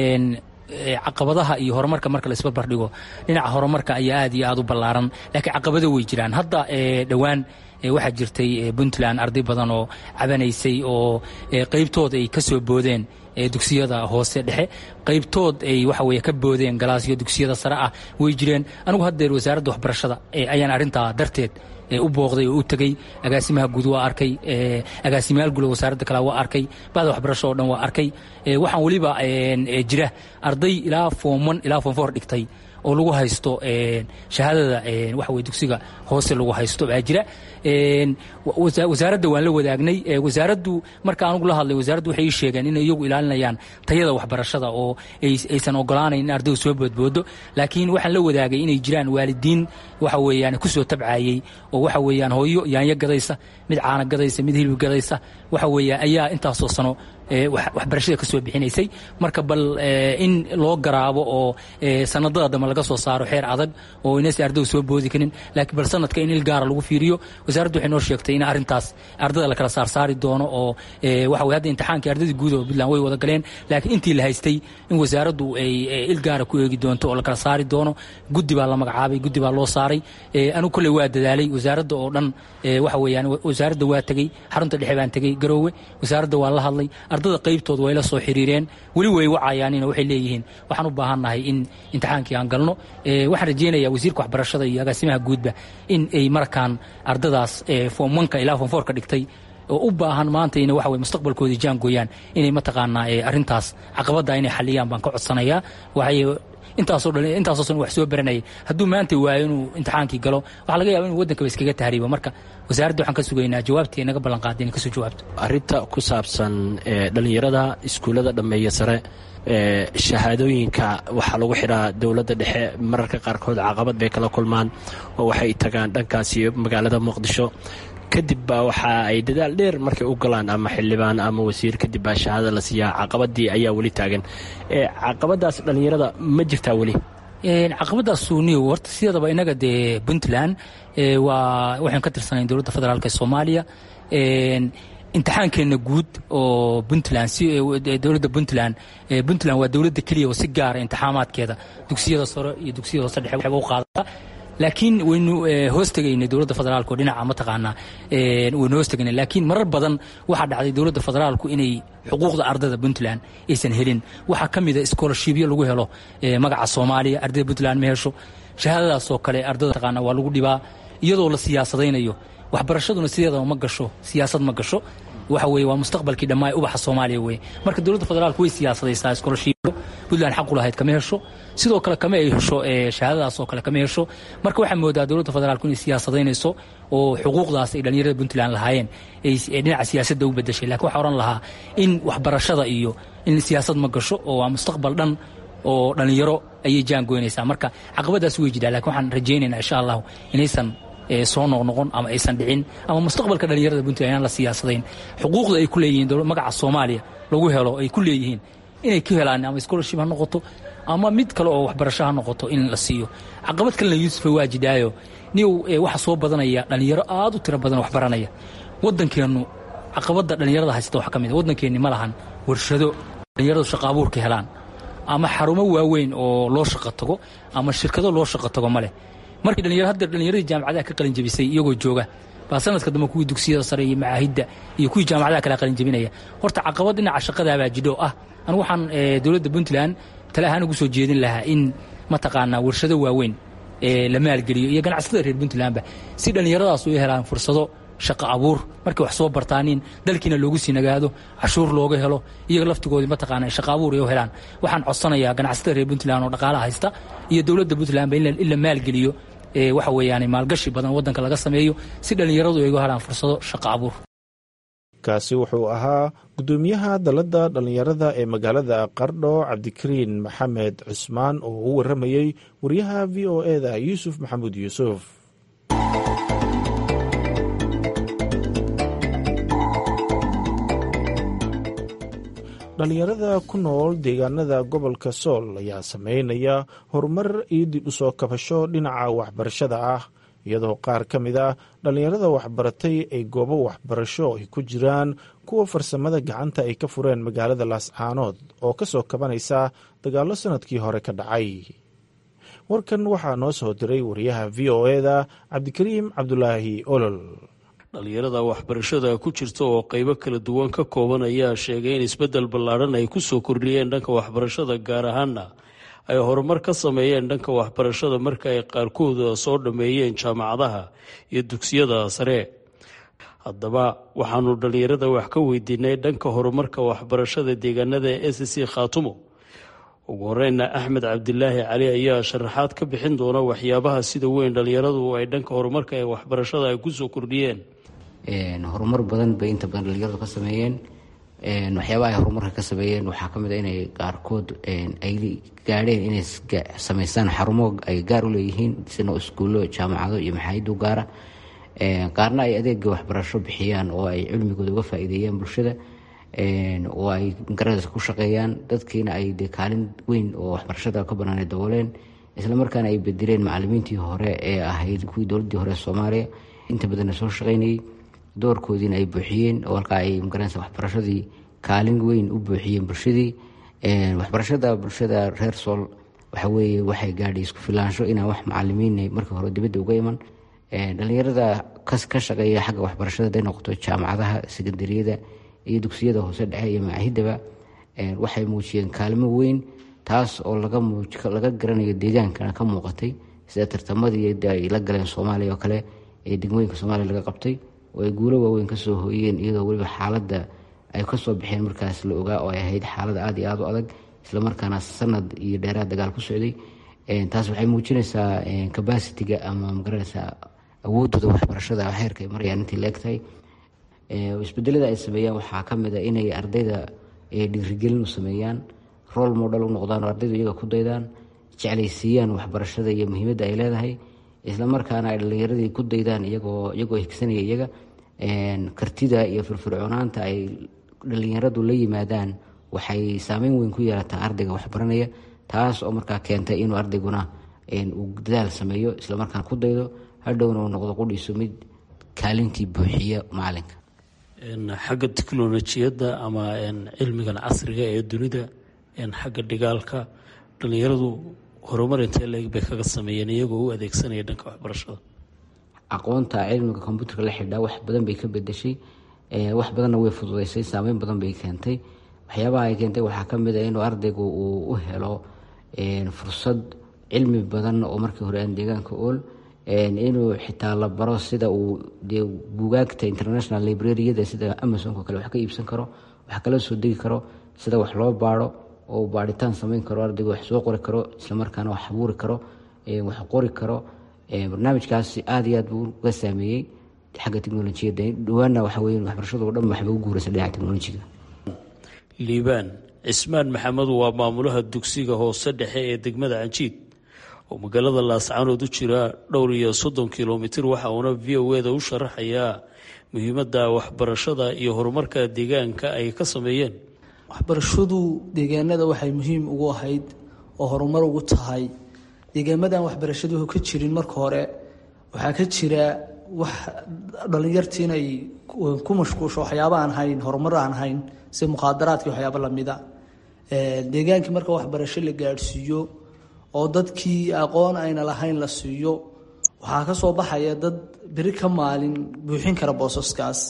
caqabadaha iyo horumarka marka la isbarbardhigo dhinaca horumarka ayaa aad iyo aad u ballaaran laakiin caqabado way jiraan hadda dhowaan waxaa jirtay puntland arday badan oo cabanaysay oo qaybtood ay ka soo boodeen dugsiyada hoose dhexe qaybtood ay waxa weye ka boodeen galaasyo dugsiyada sare ah way jireen anigu haddeer wasaaradda waxbarashada ayaan arrintaa darteed u booqday oo u tegey agaasimaha guud waa arkay agaasimayaal guud wasaaradda kale waa arkay bahda waxbarasho oo dhan waa arkay waxaan weliba jira arday ilaa foomon ilaa foom foor dhigtay oo lagu haysto shahaadada waxa weye dugsiga hoose lagu haysto baa jira wasaaradda waan la wadaagnay wasaaraddu marka anugu la hadlay wasaaraddu waxay ii sheegeen inay iyagu ilaalinayaan tayada waxbarashada oo aysan ogolaanayn in ardaydu soo boodboodo laakiin waxaan la wadaagay inay jiraan waalidiin waxa weeyaan kusoo tabcaayey oo waxa weeyaan hooyo yaanyo gadaysa mid caana gadaysa mid hilib gadaysa waxa weeyaan ayaa intaasoo sano waxbarashada ka soo bixinaysay marka bal in loo garaabo oo sanadada dambe laga soo saaro xeer adag oo inaysan ardaydu soo boodi karin laakiin bal sanadka in il gaara lagu fiiriyo wasaaraddu waxay noo sheegtay in arrintaas ardada la kala saarsaari doono oo waxa weye hadda imtixaankii ardadii guud oo puntland way wada galeen laakiin intii la haystay in wasaaraddu ay il gaara ku eegi doonto oo la kala saari doono guddi baa la magacaabay guddi baa loo saaray anigu kolley waa dadaalay wasaaradda oo dhan waxa weeyaan wasaaradda waa tegey xarunta dhexe baan tegey garoowe wasaaradda waa la hadlay ardada qaybtood way la soo xiriireen weli way wacayaanina waxay leeyihiin waxaan u baahannahay in imtixaankii aan galno waxaan rajeynayaa wasiirka waxbarashada iyo agaasimaha guudba in ay markaan ardadaas foom onka ilaa foom foorka dhigtay oo u baahan maanta ina waxa weye mustaqbalkoodii jaangooyaan inay mataqaanaa arrintaas caqabadda inay xaliyaan baan ka codsanayaa waxay intaasoo dhan intaasoo san wax soo baranayay hadduu maanta waayo inuu imtixaankii galo waxaa laga yaba inuu waddankaba iskaga tahriibo marka wasaaradda waxaan ka sugaynaa jawaabtii naga ballan qaaday inay kasoo jawaabto arrinta ku saabsan dhalinyarada iskuullada dhammeeya sare shahaadooyinka waxaa lagu xidhaa dowladda dhexe mararka qaarkood caqabad bay kala kulmaan oo waxay tagaan dhankaasi magaalada muqdisho kadib baa waxa ay dadaal dheer markay u galaan ama xildhibaan ama wasiir kadib baa shahaada la siiyaa caqabadii ayaa weli taagan caqabadaas dhallinyarada ma jirtaa weli caqabadaas suuniyo horta sideedaba inaga dee puntland waa waxaan ka tirsanayn dowladda federaalk ee soomaaliya imtixaankeenna guud oo puntland dowladda puntland puntland waa dowladda keliya oo si gaara imtixaamaadkeeda dugsiyada sare iyo dugsiyada hoose dhexe waxba u qaadata laakiin waynu hoos tegaynay dowladda federaalku dhinaca mataqaanaa waynu hoos tegaynay laakiin marar badan waxaa dhacday dowladda federaalku inay xuquuqda ardada puntland aysan helin waxaa ka mida scholarshipyo lagu helo magaca soomaaliya ardayda puntland ma hesho shahaadadaasoo kale ardada mataqaanaa waa lagu dhibaa iyadoo la siyaasadaynayo waxbarashaduna sideedaba ma gasho siyaasad ma gasho waxa weye waa mustaqbalkii dhammaa ubaxa soomaaliya weye marka dowladda federaalku way siyaasadaysaa scholarshipyo puntland xaqu lahayd kama hesho sidoo kale kama ay hesho shahaadadaas oo kale kama hesho marka waxaa moodaa dowladda federaalku inay siyaasadaynayso oo xuquuqdaas ay dhallinyarada puntland lahaayeen ay dhinaca siyaasadda u bedeshay lakin waxaa odhan lahaa in waxbarashada iyo in siyaasad ma gasho oo waa mustaqbal dhan oo dhallinyaro ayay jaangoynaysaa marka caqabadaas way jirtaa lakin waxaan rajaynaynaa insha allahu inaysan soo noqnoqon ama aysan dhicin ama mustaqbalka dhallinyarada puntland inaan la siyaasadayn xuquuqda ay ku leeyihiin magaca soomaaliya lagu helo ay ku leeyihiin inay ku helaan ama scholarship ha noqoto ama mid kale oo waxbarasho ha noqoto in la siiyo caqabad kalena yuusufa waa jidaayo niw waxa soo badanaya dhallinyaro aad u tiro badan waxbaranaya waddankeennu caqabadda dhallinyarada haysta waxa ka mid a waddankeenni ma lahan warshado dhallinyaradu shaqo abuurka helaan ama xarumo waaweyn oo loo shaqo tago ama shirkado loo shaqo tago ma leh markii dhalinyaro hadda dhallinyaradii jaamacadaha ka qalin jabisay iyagoo jooga baa sanadka dambe kuwii dugsiyada sare iyo macaahidda iyo kuwii jaamacadaha kale qalin jabinaya horta caqabad dhinaca shaqadaabaa jidho ah anigu waxaan dowladda puntland tale ahaan ugu soo jeedin lahaa in mataqaanaa warshado waaweyn la maalgeliyo iyo ganacsatada reer puntlandba si dhallinyaradaas u helaan fursado shaqo abuur markay wax soo bartaanin dalkiina loogu sii nagaado cashuur looga helo iyaga laftigoodii mataqaana shaqo abuur ay u helaan waxaan codsanayaa ganacsatada reer puntland oo dhaqaalaha haysta iyo dowladda puntlandba in la maalgeliyo waxa weeyaan maalgashi badan waddanka laga sameeyo si dhallinyaradu ay uga helaan fursado shaqo abuur kaasi wuxuu ahaa guddoomiyaha dalladda dhallinyarada ee magaalada qardho cabdikariin maxamed cusmaan oo u warramayey wariyaha v o eda yuusuf maxamuud yuusuf dhallinyarada ku nool deegaanada gobolka sool ayaa sameynaya horumar iyo dib u soo kabasho dhinaca waxbarashada ah iyadoo qaar ka mid ah dhallinyarada waxbaratay ay goobo waxbarasho ay ku jiraan kuwa farsamada gacanta ay ka fureen magaalada laascaanood oo ka soo kabanaysa dagaallo sannadkii hore ka dhacay warkan waxaa noo soo diray wariyaha v o eda cabdikariim cabdulaahi olol dhalinyarada waxbarashada ku jirta oo qeybo kala duwan ka kooban ayaa sheegay in isbeddel ballaadhan ay ku soo kordhiyeen dhanka waxbarashada gaar ahaana ay horumar ka sameeyeen dhanka waxbarashada marka ay qaarkooda soo dhammeeyeen jaamacadaha iyo dugsiyada sare haddaba waxaanu dhalinyarada wax ka weydiinay dhanka horumarka waxbarashada deegaanada e c c khaatumo ugu horeyna axmed cabdilaahi cali ayaa sharaxaad ka bixin doona waxyaabaha sida weyn dhalinyaradu ay dhanka horumarka ee waxbarashada ay kusoo kordhiyeen horumar badan bay inta badan dhalinyaradu ka sameeyeen waxyaabaha ay horumarka ka sameeyeen waxaa kamid a inay qaarkood ay gaadheen inay sameystaan xarumo ay gaar u leeyihiin sino iskuullo jaamacado iyo maxaayidu gaara qaarna ay adeega waxbarasho bixiyaan oo ay cilmigooda uga faa-iideeyaan bulshada oo ay garada ku shaqeeyaan dadkiina ay de kaalin weyn oo waxbarashada ka banaan dabooleen islamarkaana ay bedeleen macalimiintii hore ee ahayd kuwii dowladii hore soomaaliya inta badanna soo shaqeynayay doorkoodiina ay buuxiyeen oo halkaa ay magaranaysa waxbarashadii kaalin weyn u buuxiyeen bulshadii waxbarashada bulshada reer sool waxaweeye waxay gaadhay isku filaansho inaan wax macalimiin markii hore dibadda uga iman dhalinyarada ka shaqeeya xagga waxbarashada haday noqoto jaamacadaha sekandariyada iyo dugsiyada hoose dhexe iyo macaahidaba waxay muujiyeen kaalmo weyn taas oo laga garanayo deegaankana ka muuqatay sida tartamadii ay la galeen soomaaliya oo kale ee degmooyinka soomaaliya laga qabtay oo ay guulo waaweyn kasoo hooyeen iyadoo weliba xaaladda ay kasoo baxeen markaas la ogaa oo ay ahayd xaalad aada iyo aada u adag islamarkaana sanad iyo dheeraad dagaal ku socday taas waxay muujinaysaa cabacitiga ama magaranaysaa awoodooda waxbarashada heerka ay marayaan intii la egtahay isbedelada ay sameeyaan waxaa kamid a inay ardayda dhiirigelin u sameeyaan rool model u noqdaan oo ardaydu iyaga ku daydaan jeclaysiiyaan waxbarashada iyo muhiimadda ay leedahay islamarkaana ay dhalinyaradii ku daydaan iyagoo iyagoo higsanaya iyaga kartida iyo firfircoonaanta ay dhalinyaradu la yimaadaan waxay saameyn weyn ku yeelataa ardayga waxbaranaya taas oo markaa keentay inuu ardayguna uu dadaal sameeyo islamarkaana ku daydo hadhowna uu noqdo qudhiisu mid kaalintii buuxiya macalinka xagga teknolojiyadda ama cilmigan casriga ee dunida xagga dhigaalka dhalinyaradu horumar intee leeg bay kaga sameeyeen iyagoo u adeegsanaya dhanka waxbarashada aqoonta cilmiga kombuuterka la xidhaa wax badan bay ka bedeshay wax badanna way fududeysay saameyn badan bay keentay waxyaabaha ay keentay waxaa kamid a inuu ardaygu uu u helo fursad cilmi badan oo markii hore aan deegaanka ool inuu xitaa la baro sida uu dee buugaagta international librariyada sida amazonko kale wax ka iibsan karo wax kala soo degi karo sida wax loo baaro oo baaritaan sameyn karo ardaygu wax soo qori karo islamarkaana wax abuuri karo wax qori karo barnaamijkaasi aada iyo aad buu uga saameeyey xagga teknolojiyadda dhawaana waxa weye waxbarashadu o dhan waxba u guuraysa dhinaca teknolojiga liibaan cismaan maxamed waa maamulaha dugsiga hoose dhexe ee degmada canjiid oo magaalada laascaanood u jira dhowr iyo soddon kilomitir waxa uuna v o eda u sharaxayaa muhiimadda waxbarashada iyo horumarka deegaanka ay ka sameeyeen waxbarashadu deegaanada waxay muhiim ugu ahayd oo horumar ugu tahay deegaamadan waxbarashadu ka jirin marka hore waxaa ka jira wax dhalinyartii inay ku mashquusho waxyaaba aan hayn horumar aan hayn sida mukhaadaraadka waxyaaba lamida deegaankii marka waxbarasho la gaadhsiiyo oo dadkii aqoon ayna lahayn la siiyo waxaa ka soo baxaya dad beri ka maalin buuxin kara boosaskaas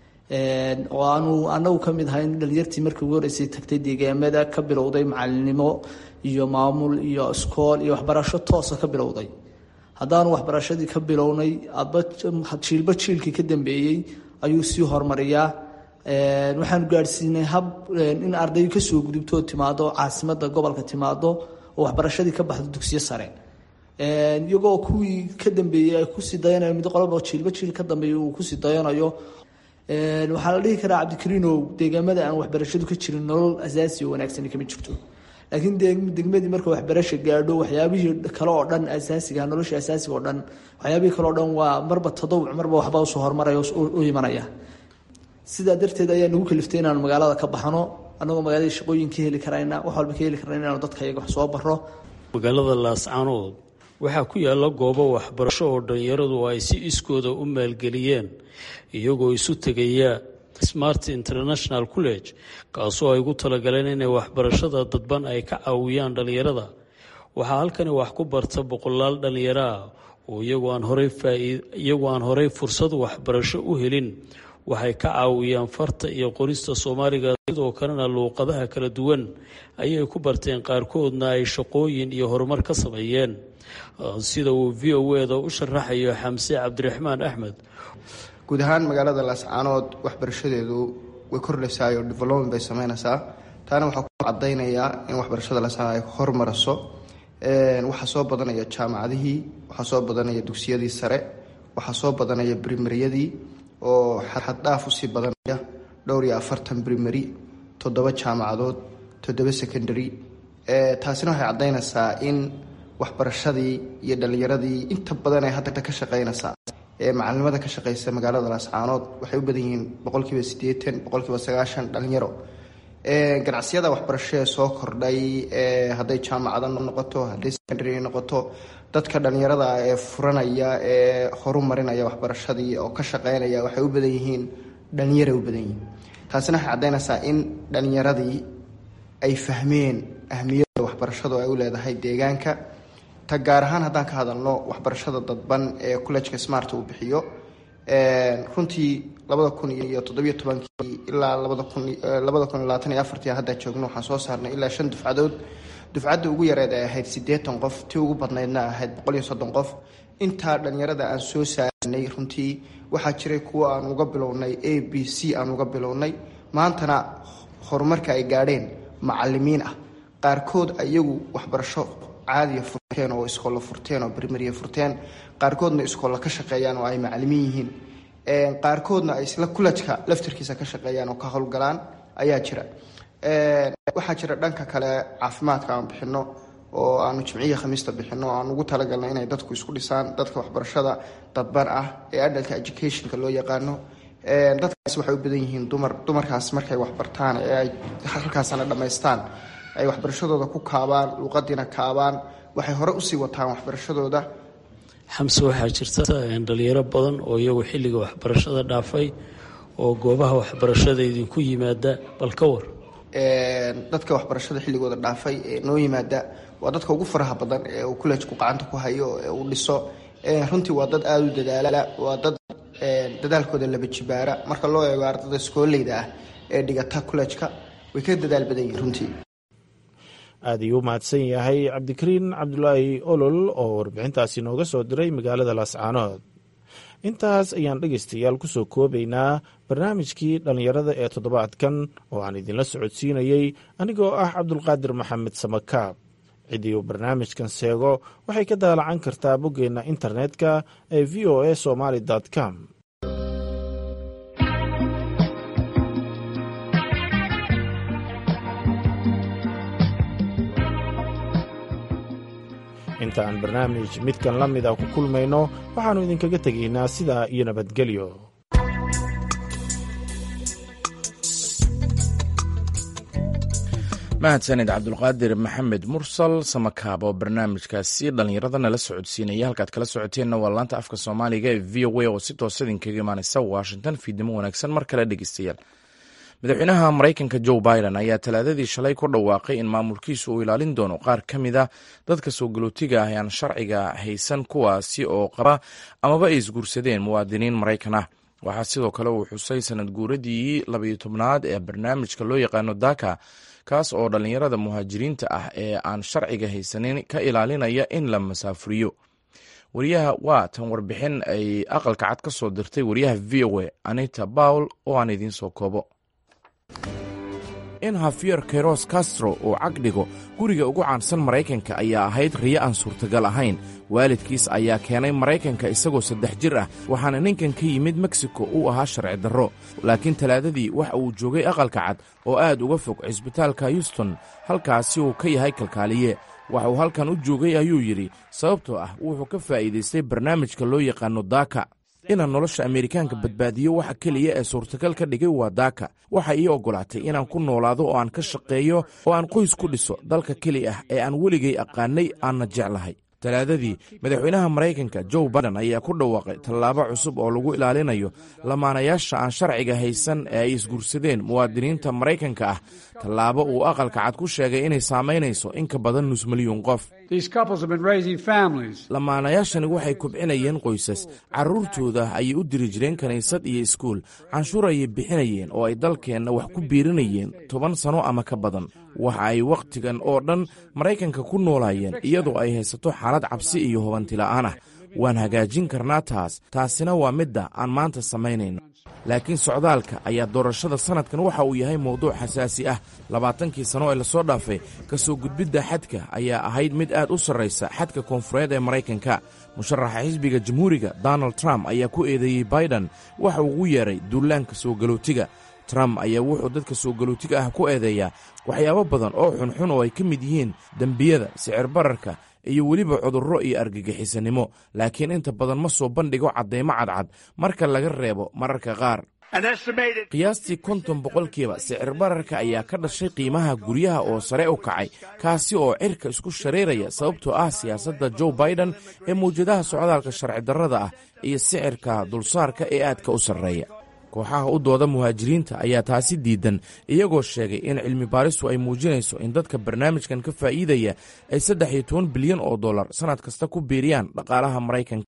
oo aanu anagu ka mid ahayn dhalinyartii markii ugu horeysay tagtay deegaamada ka bilowday macalinimo iyo maamul iyo iskool iyo waxbarasho toosa ka bilowday haddaanu waxbarashadii ka bilownay adba jiilba jiilkii ka dambeeyey ayuu sii horumariyaa waxaanu gaadhsiinay hab in ardayu kasoo gudubto timaado caasimada gobolka timaado oo waxbarashadii ka baxdo dugsiyo sare iyagoo kuwii ka dambeeyey ay kusii dayanayo mid qoloba jiilba jiil ka dambeeya uu kusii dayanayo waxaa la dhihi karaa cabdikariinow deegaamada aan waxbarashadu ka jirin nolol asaasi oo wanaagsani kama jirto laakiin degmadii marka waxbarasha gaadho waxyaabihii kale oo dhan asaasiga nolosha asaasiga oo dhan waxyaabihii kale oo dhan waa marba tadawuc marba waxba usoo horumaraya u imanaya sidaa darteed ayaa nagu kaliftay inaanu magaalada ka baxno annagoo magaalada shaqooyin ka heli karayna wax walba ka heli karayna inaanu dadka iyaga wax soo baro magaalada laascaanood waxaa ku yaala goobo waxbarasho oo dhalinyaradu ay si iskooda u maalgeliyeen iyagoo isu tegaya smart international college kaasoo ay ugu talagaleen inay waxbarashada dadban ay ka caawiyaan dhalinyarada waxaa halkani wax ku barta boqolaal dhalinyaro ah oo iyagoo aan horey iyagoo aan horey fursad waxbarasho u helin waxay ka caawiyaan farta iyo qorista soomaaliga sidoo kalena luuqadaha kala duwan ayay ku barteen qaarkoodna ay shaqooyin iyo horumar ka sameeyeen sida uu v o eda u sharaxayo xamse cabdiraxmaan axmed guud ahaan magaalada laascaanood waxbarashadeedu way kordhaysaayoo development bay sameynaysaa taana waxaa ku cadaynayaa in waxbarashada laascaanood ay hormaraso waxaa soo badanaya jaamacadihii waxaa soo badanaya dugsiyadii sare waxaa soo badanaya brimariyadii oo xaddhaaf usii badanaya dhowr iyo afartan brimary toddoba jaamacadood toddoba secondary taasina waxay caddaynaysaa in waxbarashadii iyo dhallinyaradii inta badan ee hadda ka shaqeynaysaa ee macalinimada ka shaqeysa magaalada laascaanood waxay u badan yihiin boqolkiiba siddeetan boqolkiiba sagaashan dhalinyaro ganacsiyada waxbarasho ee soo kordhay hadday jaamacado noqoto hadday secondary noqoto dadka dhalinyarada ee furanaya ee horumarinaya waxbarashadii oo ka shaqeynaya waxay u badan yihiin dhalinyara u badan yihiin taasina waxay caddaynaysaa in dhalinyaradii ay fahmeen ahmiyadda waxbarashadu ay u leedahay deegaanka ta gaar ahaan haddaan ka hadalno waxbarashada dadban ee collejka smart uu bixiyo runtii labada kun iyo toddobiyo tobankii ilaa labada kun labada kun iyo labaatan iyo afartii hadda joogno waxaan soo saarnay ilaa shan dufcadood dufcadda ugu yareed ay ahayd siddeetan qof tii ugu badnaydna ahayd boqol iyo soddon qof intaa dhalinyarada aan soo saaranay runtii waxaa jiray kuwo aan uga bilownay a b c aan uga bilownay maantana horumarka ay gaadheen macalimiin ah qaarkood iyagu waxbarasho caadiya furteen oo iskoolla furteen oo brimariya furteen qaarkoodna iskoolla ka shaqeeyaan oo ay macalimiin yihiin qaarkoodna ay isla kulajka laftarkiisa ka shaqeeyaan oo ka howlgalaan ayaa jira waxaa jira dhanka kale caafimaadka aan bixino oo aanu jimciya khamiista bixino aan ugu talagalna inay dadku isku dhisaan dadka waxbarashada dadban ah ee adalka educationka loo yaqaano dadkaas waxay u badan yihiin dumar dumarkaas markay waxbartaan ee ay halkaasana dhammaystaan ay waxbarashadooda ku kaabaan luuqadiina kaabaan waxay hore usii wataan waxbarashadooda xamse waxaa jirta dhalinyaro badan oo iyagu xilliga waxbarashada dhaafay oo goobaha waxbarashada idinku yimaada bal ka war dadka waxbarashada xilligooda dhaafay ee noo yimaada waa dadka ugu faraha badan ee uu collejku gacanta ku hayo ee uu dhiso runtii waa dad aada u dadaala waa dad dadaalkooda laba jibaara marka loo eego ardada iskooleyda ah ee dhigata collejka way ka dadaal badan yihiin runtii aad ayuu u mahadsan yahay cabdikariin cabdulaahi olol oo warbixintaasi nooga soo diray magaalada laascaanood intaas ayaan dhegaystayaal ku soo koobaynaa barnaamijkii dhallinyarada ee toddobaadkan oo aan idinla socodsiinayey anigoo ah cabdulqaadir maxamed samakaab ciddii uu barnaamijkan seego waxay ka daalacan kartaa boggeenna internetka ee v o a somaali com inta aan barnaamij midkan la mida ku kulmayno waxaannu idinkaga tegaynaa sidaa iyo nabadgelyo mahadsanid cabdulqaadir maxamed mursal samakaab oo barnaamijkaasi dhallinyarada nala socodsiinaya halkaad kala socoteenna waa laanta afka soomaaliga ee v o a oo si toosa idinkaga imaaneysa washington fiidnimo wanaagsan mar kale dhegeystayaal madaxweynaha maraykanka joe biden ayaa talaadadii shalay ku dhawaaqay in maamulkiisu uu ilaalin doono qaar ka mid a dadka soo galootiga ah ee aan sharciga haysan kuwaasi oo qaba amaba ay isguursadeen muwaadiniin maraykan ah waxaa sidoo kale uu xusay sanad guuradii labayo tobnaad ee barnaamijka loo yaqaano daka kaas oo dhallinyarada muhaajiriinta ah ee aan sharciga haysanin ka ilaalinaya in la masaafuriyo wariyaha waa tan warbixin ay aqalka cad ka soo dirtay wariyaha v o a anita bawl oo aan idiin soo koobo in hafiyer keros castro uu cagdhigo guriga ugu caansan maraykanka ayaa ahayd riyo aan suurtagal ahayn waalidkiis ayaa keenay maraykanka isagoo saddex jir ah waxaana ninkan ka yimid meksiko uu ahaa sharci darro laakiin talaadadii waxa uu joogay aqalka cad oo aad uga fog cisbitaalka houston halkaasi uu ka yahay kalkaaliye waxa uu halkan u joogay ayuu yidhi sababtoo ah wuxuu ka faa'iidaystay barnaamijka loo yaqaano daaka inaan nolosha ameerikaanka badbaadiyo waxa keliya ee suurtagal ka dhigay waa daaka waxa ii oggolaatay inaan ku noolaado oo aan ka shaqeeyo oo aan qoys ku dhiso dalka keli ah ee aan weligay aqaanay aanna jeclahay talaadadii madaxweynaha maraykanka joe biden ayaa ku dhawaaqay tallaabo cusub oo lagu ilaalinayo lamaanayaasha aan sharciga haysan ee ay isguursadeen muwaadiniinta maraykanka ah tallaabo uu aqalka cad ku sheegay inay saamaynayso in ka badan nus milyuun qof lamaanayaashani waxay kubcinayeen qoysas carruurtooda ayay u diri jireen kiniisad iyo iskuul canshuur ayay bixinayeen oo ay dalkeenna wax ku biirinayeen toban sano ama ka badan waxa ay wakhtigan oo dhan maraykanka ku noolaayeen iyadoo ay haysato xaalad cabsi iyo hubantila'aan ah waan hagaajin karnaa taas taasina waa midda aan maanta samaynayno laakiin socdaalka ayaa doorashada sannadkan waxa uu yahay mowduuc xasaasi ah labaatankii sano ee lasoo dhaafay ka soo gudbidda xadka ayaa ahayd mid aad u sarraysa xadka koonfureed ee maraykanka musharaxa xisbiga jamhuuriga donald trump ayaa ku eedeeyey biden waxa uu ugu yeedhay duulaanka soo galootiga trump ayaa wuxuu dadka soo galootiga ah ku eedeeyaa waxyaabo badan oo xunxun oo ay ka mid yihiin dembiyada sicir bararka iyo weliba cudurro iyo argagixisanimo laakiin inta badan ma soo bandhigo caddaymo cadcad marka laga reebo mararka qaar qiyaastii konton boqolkiiba sicir bararka ayaa ka dhashay qiimaha guryaha oo sare u kacay kaasi oo cirka isku shareeraya sababtoo ah siyaasadda joe biden ee mawjadaha socdaalka sharci darrada ah iyo sicirka dulsaarka ee aadka u sarreeya kooxaha u dooda muhaajiriinta ayaa taasi diidan iyagoo sheegay in cilmi baaristu ay muujinayso in dadka barnaamijkan ka faa'iidaya ay saddex iyo toban bilyan oo dollar sannad kasta ku biiriyaan dhaqaalaha maraykanka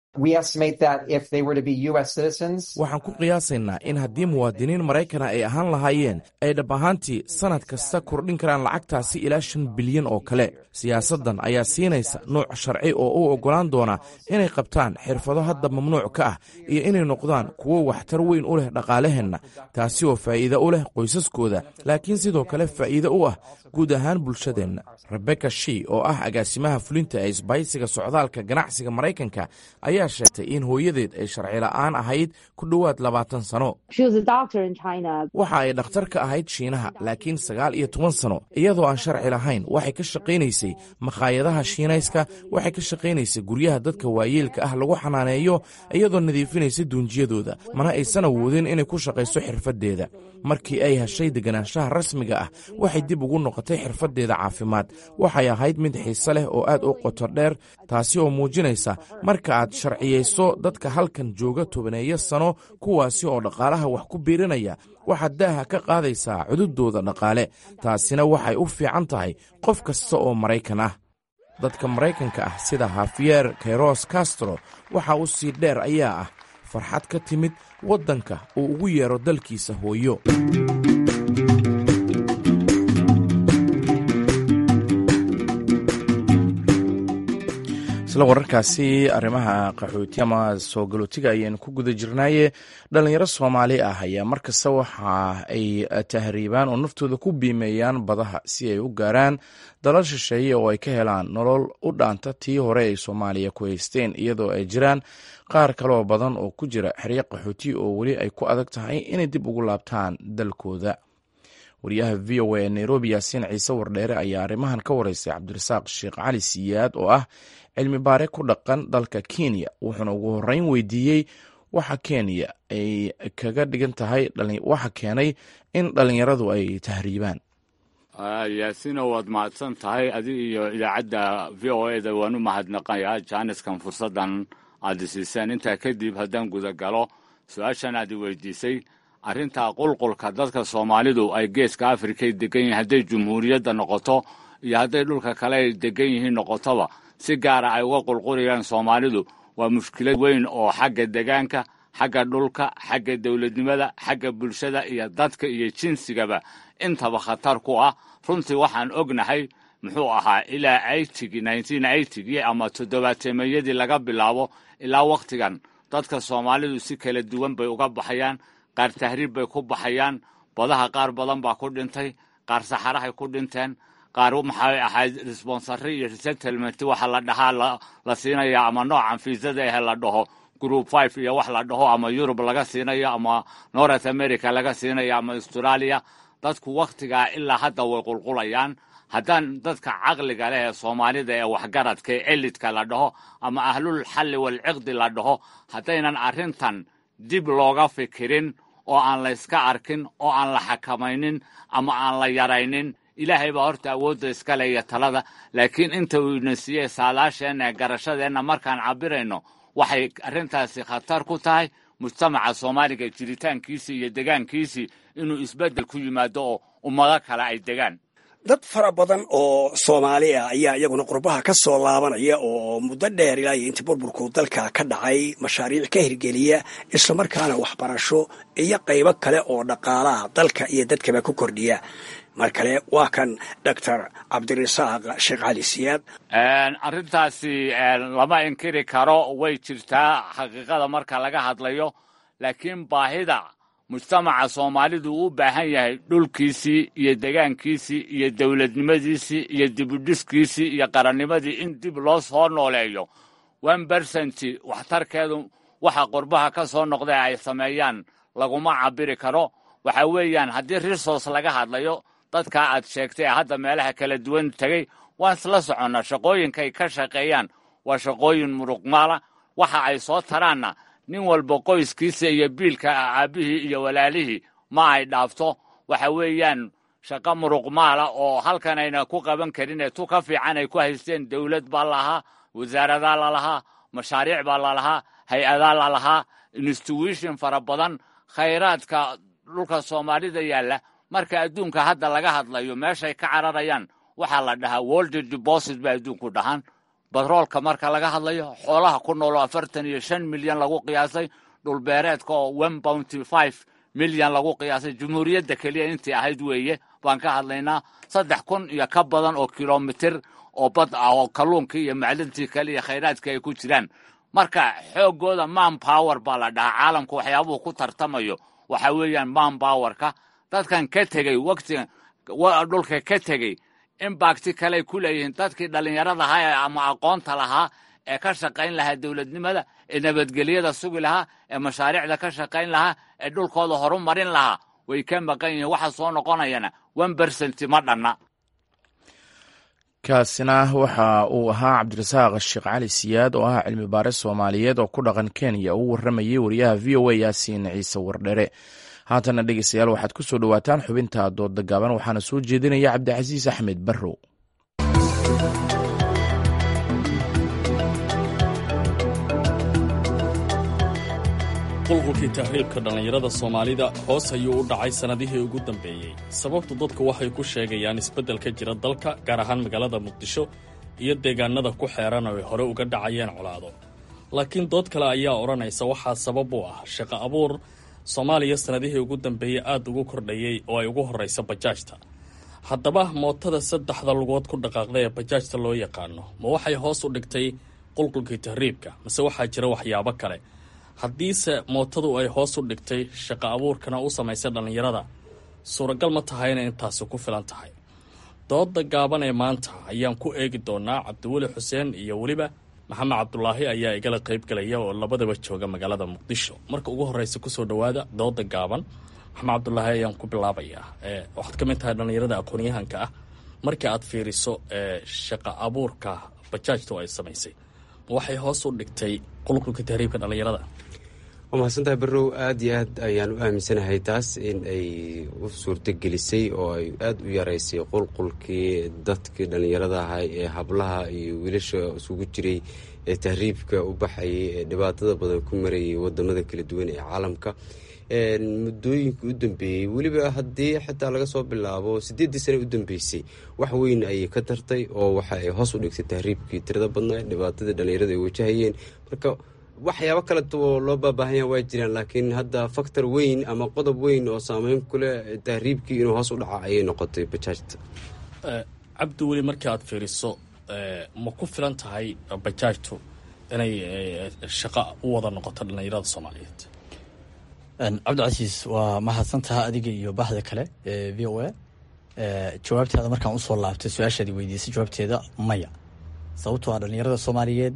waxaan ku qiyaasaynaa in haddii muwaadiniin maraykana ay ahaan lahaayeen ay dhab ahaantii sannad kasta kordhin karaan lacagtaasi ilaa shan bilyan oo kale siyaasaddan ayaa siinaysa nuuc sharci oo u oggolaan doona inay qabtaan xirfado hadda mamnuuc ka ah iyo inay noqdaan kuwo waxtar weyn u leh dhaqaalaheenna taasi oo faa'iido u leh qoysaskooda laakiin sidoo kale faa'iido u ah guud ahaan bulshadeenna rebeka shi oo ah agaasimaha fulinta ee isbaysiga socdaalka ganacsiga maraykanka ayaa sheegtay in hooyadeed ay sharci la'aan ahayd ku dhowaad labaatan sano waxa ay dhakhtar ka ahayd shiinaha laakiin sagaal iyo toban sano iyadoo aan sharci lahayn waxay ka shaqaynaysay makhaayadaha shiinayska waxay ka shaqaynaysay guryaha dadka waayeelka ah lagu xanaaneeyo iyadoo nadiifinaysa duunjiyadooda mana aysan awoodin inay ku shaqayso xirfaddeeda markii ay heshay deganaanshaha rasmiga ah waxay dib ugu noqotay xirfaddeeda caafimaad waxay ahayd mid xiise leh oo aad u qoto dheer taasi oo muujinaysa marka aad sharciyayso dadka halkan jooga tobaneeyo sano kuwaasi oo dhaqaalaha wax ku biirinaya waxaad daaha ka qaadaysaa cududooda dhaqaale taasina waxay u fiican tahay qof kasta oo maraykan ah dadka maraykanka ah sida hafiyer kairos castro waxa uu sii dheer ayaa ah farxad ka timid waddanka uu ugu yeero dalkiisa hooyo isla wararkaasi arrimaha qaxooti ama soo galootiga ayaynu ku guda jirnaaye dhalinyaro soomaali ah ayaa markasta waxa ay tahriibaan oo naftooda ku biimeeyaan badaha si ay u gaaraan dalal shisheeye oo ay ka helaan nolol u dhaanta tii hore ay soomaaliya ku haysteen iyadoo ay jiraan qaar kaloo badan oo ku jira xeryo qaxooti oo weli ay ku adag tahay inay dib ugu laabtaan dalkooda wariyaha v o a ee nairobi yaasiin ciise wardheere ayaa arrimahan ka wareysay cabdirasaaq sheekh cali siyaad oo ah cilmi baare ku dhaqan dalka kenya wuxuuna ugu horreyn weydiiyey waxa kenya ay kaga dhigan tahay waxa keenay in dhallinyaradu ay tahriibaan yaasino waad mahadsan tahay adi iyo idaacadda v o e da waan u mahadnaqayaa jaaniskan fursaddan aad isiiseen intaa kadib haddaan guda galo su-aashan aad i weydiisay arrintaa qulqulka dadka soomaalidu ay geeska afrikay degan yihiin hadday jumhuuriyadda noqoto iyo hadday dhulka kale ay degan yihiin noqotoba si gaara ay uga qulqulayaan soomaalidu waa mushkilad weyn oo xagga degaanka xagga dhulka xagga dowladnimada xagga bulshada iyo dadka iyo jinsigaba intaba khatar ku ah runtii waxaan ognahay muxuu ahaa ilaa aytigi nineteen eytigi ama toddobaateemeeyadii laga bilaabo ilaa wakhtigan dadka soomaalidu si kala duwan bay uga baxayaan qaar tahriib bay ku baxayaan badaha qaar badan baa ku dhintay qaar saxarahay ku dhinteen qaar maxay ahayd responsary iyo resettlement waxa la dhahaa la siinaya ama noocan fiisada ahe la dhaho group five iyo wax la dhaho ama yurub laga siinayo ama north america laga siinayo ama australia dadku wakhtigaa ilaa hadda way qulqulayaan haddaan dadka caqliga leh ee soomaalida ee waxgaradka ee elidka la dhaho ama ahlul xalli walciqdi la dhaho haddaynan arrintan dib looga fikirin oo aan la yska arkin oo aan la xakamaynin ama aan la yaraynin ilaahay baa horta awoodda iskale iyo talada laakiin inta uu ina siiyey saalaasheenna ee garashadeenna markaan cabirayno waxay arrintaasi khatar ku tahay mujtamaca soomaaliga jiritaankiisii iyo degaankiisii inuu isbeddel ku yimaado oo ummado kale ay degaan dad fara badan oo soomaali ah ayaa iyaguna qurbaha ka soo laabanaya oo muddo dheer ilaa iyo intii burburku dalka ka dhacay mashaariic ka hirgeliya islamarkaana waxbarasho iyo qaybo kale oo dhaqaalaha dalka iyo dadkaba ku kordhiya mar kale waa kan doctor cabdirasaaq sheekh cali siyaad arrintaasi lama inkiri karo way jirtaa xaqiiqada marka laga hadlayo laakiin baahida mujtamaca soomaalidu uu u baahan yahay dhulkiisii iyo degaankiisii iyo dowladnimadiisii iyo dibudhiskiisii iyo qarannimadii in dib loo soo nooleeyo one bersenti waxtarkeedu waxa qurbaha ka soo noqda ay sameeyaan laguma cabiri karo waxa weeyaan haddii resource laga hadlayo dadka aad sheegtay ee hadda meelaha kala duwan tegey waan isla soconnaa shaqooyinkay ka shaqeeyaan waa shaqooyin muruqmaala waxa ay soo taraanna nin walba qoyskiisa iyo biilka aabbihii iyo walaalihii ma ay dhaafto waxa weeyaan shaqo muruqmaala oo halkan ayna ku qaban karin ee tu ka fiican ay ku haysteen dowlad baa lalahaa wasaaradaa lalahaa mashaariic baa lalahaa hay-adaa lalahaa institution fara badan khayraadka dhulka soomaalida yaalla marka adduunka hadda laga hadlayo meeshay ka cararayaan waxaa la dhahaa world deposit bay adduunku dhahaan batroolka marka laga hadlayo xoolaha ku nooloo afartan iyo shan milyan lagu qiyaasay dhulbeereedka oo one bounty five milyan lagu qiyaasay jumhuuriyadda keliya intii ahayd weeye baan ka hadlaynaa saddex kun iyo ka badan oo kilomitir oo bad ah oo kalluunkii iyo macdintii kale iyo khayraadkii ay ku jiraan marka xooggooda man power baa la dhahaa caalamku waxyaabuhu ku tartamayo waxa weeyaan man powerka dadkan ka tegey waqtigan dhulka ka tegey imbakti kaley ku leeyihiin dadkii dhallinyarada ahaa ama aqoonta lahaa ee ka shaqayn lahaa dowladnimada ee nabadgelyada sugi lahaa ee mashaariicda ka shaqayn lahaa ee dhulkooda horu marin lahaa way ka maqan yihiin waxa soo noqonayana one bersenti ma dhanna kaasina waxa uu ahaa cabdirasaaq sheekh cali siyaad oo ah cilmi baare soomaaliyeed oo ku dhaqan kenya uu warramayay wariyaha v o a yaasiin ciise wardhere haatana dhegeystayaal waxaad ku soo dhowaataan xubinta doodda gaaban waxaana soo jeedinaya cabdicasiis axmed barrow qulqulkii tahriibka dhallinyarada soomaalida hoos ayuu u dhacay sannadihii ugu dambeeyey sababtu dadku waxay ku sheegayaan isbeddel ka jira dalka gaar ahaan magaalada muqdisho iyo deegaanada ku xeeran oo ay hore uga dhacayeen colaado laakiin dood kale ayaa odhanaysa waxaa sabab u ah shaqo abuur soomaaliya sannadihii ugu dambeeyey aad ugu kordhayey oo ay ugu horraysa bajaajta haddaba mootada saddexda lugood ku dhaqaaqda ee bajaajta loo yaqaano ma waxay hoos u dhigtay qulqulkii tahriibka mase waxaa jira waxyaabo kale haddiise mootadu ay hoos u dhigtay shaqo abuurkana u samaysay dhallinyarada suuragal ma tahay inay intaasi ku filan tahay dooda gaaban ee maanta ayaan ku eegi doonaa cabdiweli xuseen iyo weliba maxamed cabdulaahi ayaa igala qaybgalaya oo labadaba jooga magaalada muqdisho marka ugu horreysa kusoo dhowaada dooda gaaban maxamed cabdulaahi ayaan ku bilaabayaa waxaad ka mid tahay dhallinyarada aqoon-yahanka ah markii aad fiiriso shaqo abuurka bajaajtu ay samaysay waxay hoos u dhigtay qulqulka tahriibka dhallinyarada waa mahadsantahay barrow aada iyo aad ayaan u aaminsanahay taas in ay u suurto gelisay oo ay aada u yaraysay qulqulkii dadkii dhallinyarada ahay ee hablaha iyo wiilasha isugu jiray ee tahriibka u baxayay ee dhibaatada badan ku marayay wadamada kala duwan ee caalamka muddooyinka u dambeeyey weliba haddii xitaa laga soo bilaabo sideeddii sane u dambeysay wax weyn ayay ka tartay oo waxa ay hoos u dhigtay tahriibkii tirada badnaa dhibaatadii dhallinyarada ay wajahayeen marka waxyaabo kale oo loo baabaahanyaa waa jiraan laakiin hadda faktor weyn ama qodob weyn oo saameyn kuleh tahriibkii inuu hoos u dhaca ayay noqotay bajaajta cabdi weli markii aad fiiriso ma ku filan tahay bajaajtu inay shaqo u wada noqoto dhallinyarada soomaaliyeed cabdicasiis waa mahadsantaha adiga iyo baxda kale ee v o a jawaabteeda markaan usoo laabtay su-aashaadi weydiisay jawaabteeda maya sababtoo ah dhallinyarada soomaaliyeed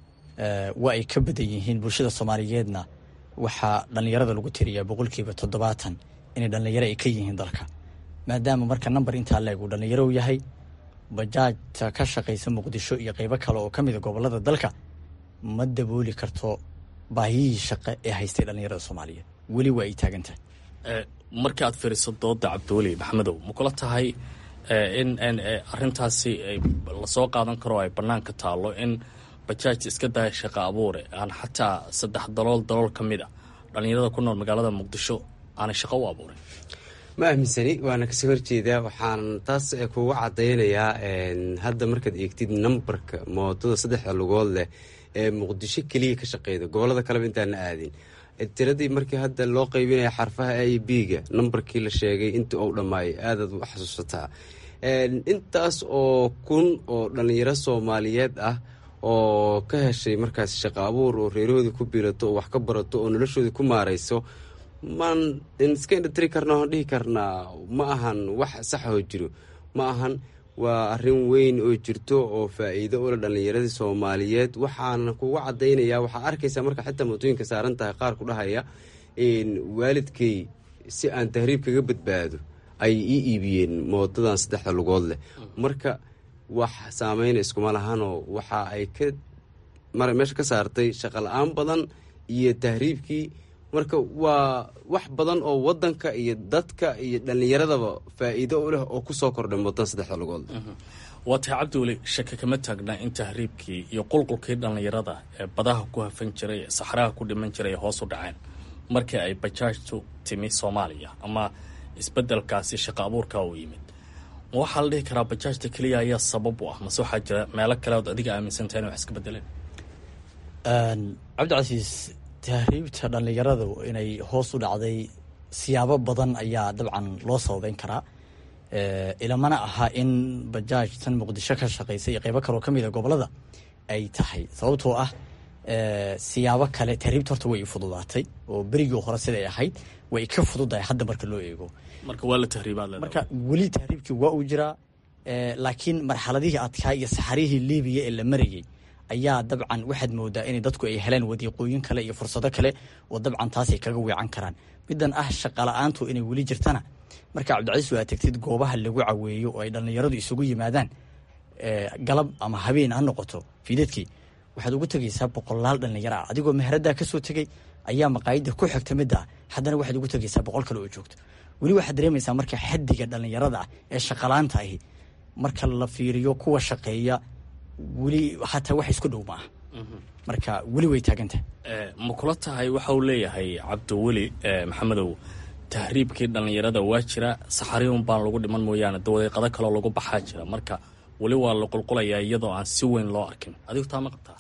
waa ay ka badan yihiin bulshada soomaaliyeedna waxaa dhallinyarada lagu tiriyaa boqolkiiba toddobaatan inay dhallinyaro ay ka yihiin dalka maadaama marka number intaa leeg uu dhallinyaro yahay bajaajta ka shaqaysa muqdisho iyo qeybo kale oo ka mida gobolada dalka ma dabooli karto baahiyihii shaqe ee haystay dhallinyarada soomaaliyeed weli waa ay taagan tahay marka aad fiiriso dooda cabdiweli maxamedow ma kula tahay in arintaasi lasoo qaadan karo ay banaanka taalo in bajaaj iska daya shaqo abuure aan xataa saddex dalool dalool ka mid a dhallinyarada ku nool magaalada muqdisho aanay shaqo u abuurin ma aaminsani waana kasoo horjeedaa waxaan taas kuga cadaynayaa hadda markaad eegtid nambarka mootada saddexda lugood leh ee muqdisho keliya ka shaqeyda gobolada kaleba intaana aadin tiradii markii hadda loo qaybinaya xarfaha a b ga nambarkii la sheegay intii uu dhammaayay aadaad u xasuusataa intaas oo kun oo dhallinyaro soomaaliyeed ah oo ka heshay markaas shaqo abuur oo reerahoodii ku biirato oo wax ka barato oo noloshoodii ku maarayso maan iska indhatiri karna oon dhihi karnaa ma ahan wax saxoo jiro ma ahan waa arrin weyn oo jirto oo faa-iido ula dhallinyaradii soomaaliyeed waxaana kuga cadaynayaa waxaa arkaysaa marka xitaa mootooyinka saaran tahay qaar ku dhahaya waalidkay si aan tahriib kaga badbaado ay ii iibiyeen mootadan saddexda lugood leh marka wax saameyna iskuma lahanoo waxa ay ka meesha ka saartay shaqo la-aan badan iyo tahriibkii marka waa wax badan oo wadanka iyo dadka iyo dhallinyaradaba faa-iido u leh oo kusoo kordhay mootadan saddexda lugood waa tahay cabdiweli shake kama taagna in tahriibkii iyo qulqulkii dhallinyarada ee badaha ku hafan jiray ee saxraha ku dhiman jiray ay hoos u dhaceen markii ay bajaajtu timi soomaaliya ama isbedelkaasi shaqo abuurka uu yimid ma waxaa la dhihi karaa bajaajta keliya ayaa sabab u ah mase waxaa jira meelo kale ood adiga aaminsantahay in wax iska bedeleen cabdicasiis tahriibta dhallinyaradu inay hoos u dhacday siyaabo badan ayaa dabcan loo sababeyn karaa ilamana aha in bajaaj tan muqdisho ka shaqeysa iyo qeybo kaloo kamid a gobolada ay tahay sababtoo ah siyaabo kale tahriibta horta way i fududaatay oo berigii hore siday ahayd way ka fududahay hadda marka loo eego marka waa la tahriibaad marka weli tahriibkii waa uu jiraa laakiin marxaladihii adkaa iyo saxarihii libiya ee la marayay ayaa dabcan waxaad moodaa in dadku ay heleen wadiiqooyin kale iyo fursado kale oo dabcan taasay kaga weecan karaan midan ah shaqala-aantu inay weli jirtana marka cabdicasiis waa tegtid goobaha lagu caweeyo oo ay dhallinyaradu isugu yimaadaan galab ama habeen ha noqoto fiidadkii waxaad ugu tegaysaa boqolaal dhallinyaro ah adigoo meheradaa kasoo tegay ayaa maqaayada ku xigta midda haddana waxaad ugu tegaysaa boqol kale oo joogto weli waxaad dareemaysaa marka xadiga dhallinyarada ah ee shaqalaanta ahi marka la fiiriyo kuwa shaqeeya weli hataa wax isku dhow ma ah marka weli way taagantahay ma kula tahay waxa uu leeyahay cabdiweli maxamedow tahriibkii dhallinyarada waa jira saxariun baan lagu dhiman mooyaane dawadeeqado kaloo lagu baxaa jira marka weli waa la qulqulayaa iyadoo aan si weyn loo arkin adigu taa ma qabtaa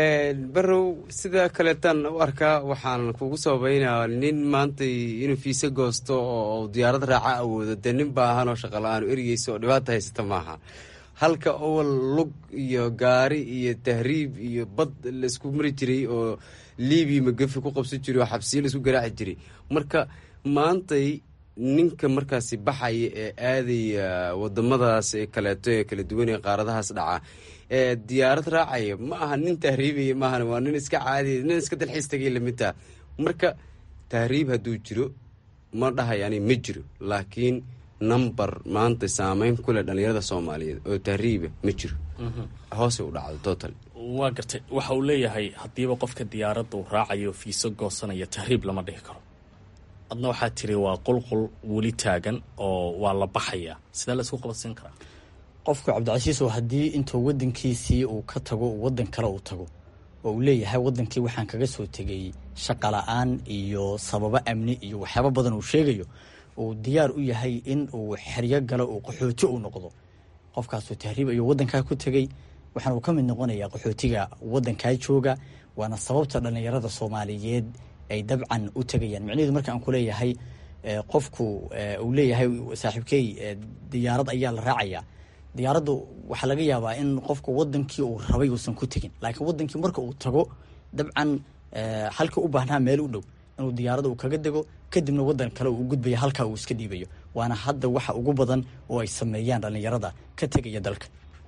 barow sida kaleetan u arkaa waxaan kugu sababeynaa nin maanta inuu fiise goosto oo diyaarad raaca awoodo dee nin baahan oo shaqala-aan ergeysa oo dhibaata haysata maaha halka owal lug iyo gaari iyo tahriib iyo bad laisku mari jiray oo libiya magafi ku qabsan jiray oo xabsiyo laisku garaaci jiray marka maantay ninka markaasi baxaya ee aadaya wadamadaas ee kaleeto ee kala duwan ee qaaradahaas dhaca ee diyaarad raacaya ma aha nin tahriibaya maahan waa nin iska caadiya nin iska dalxiis tagay lamidtaa marka tahriib hadduu jiro ma dhahayani ma jiro laakiin number maanta saameyn ku leh dhallinyarada soomaaliyeed oo tahriiba ma jiro hoose u dhacdo total waa gartay waxa uu leeyahay haddiiba qofka diyaaradda uu raacayo fiiso goosanaya tahriib lama dhihi karo adna waxaa tiri waa qulqul weli taagan oo waa la baxayaa sidee la isku qabadsiin karaa qofku cabdicasiisow haddii intuu wadankiisii uu ka tago uu wadan kale uu tago oo uu leeyahay wadankii waxaan kaga soo tegay shaqala-aan iyo sababo amni iyo waxyaabo badan uu sheegayo uu diyaar u yahay in uu xeryo galo uu qaxooti u noqdo qofkaasuu tahriib ayuu wadankaa ku tegey waxaana uu ka mid noqonayaa qaxootiga wadankaa jooga waana sababta dhallinyarada soomaaliyeed ay dabcan u tegayaan micnaheedu marka aan ku leeyahay qofku uu leeyahay saaxiibkey diyaarad ayaa la raacayaa diyaaraddu waxaa laga yaabaa in qofku wadankii uu rabay uusan ku tegin laakiin wadankii marka uu tago dabcan halka u baahnaa meel u dhow inuu diyaarada uu kaga dego kadibna wadan kale uu gudbaya halkaa uu iska dhiibayo waana hadda waxa ugu badan oo ay sameeyaan dhallinyarada ka tegaya dalka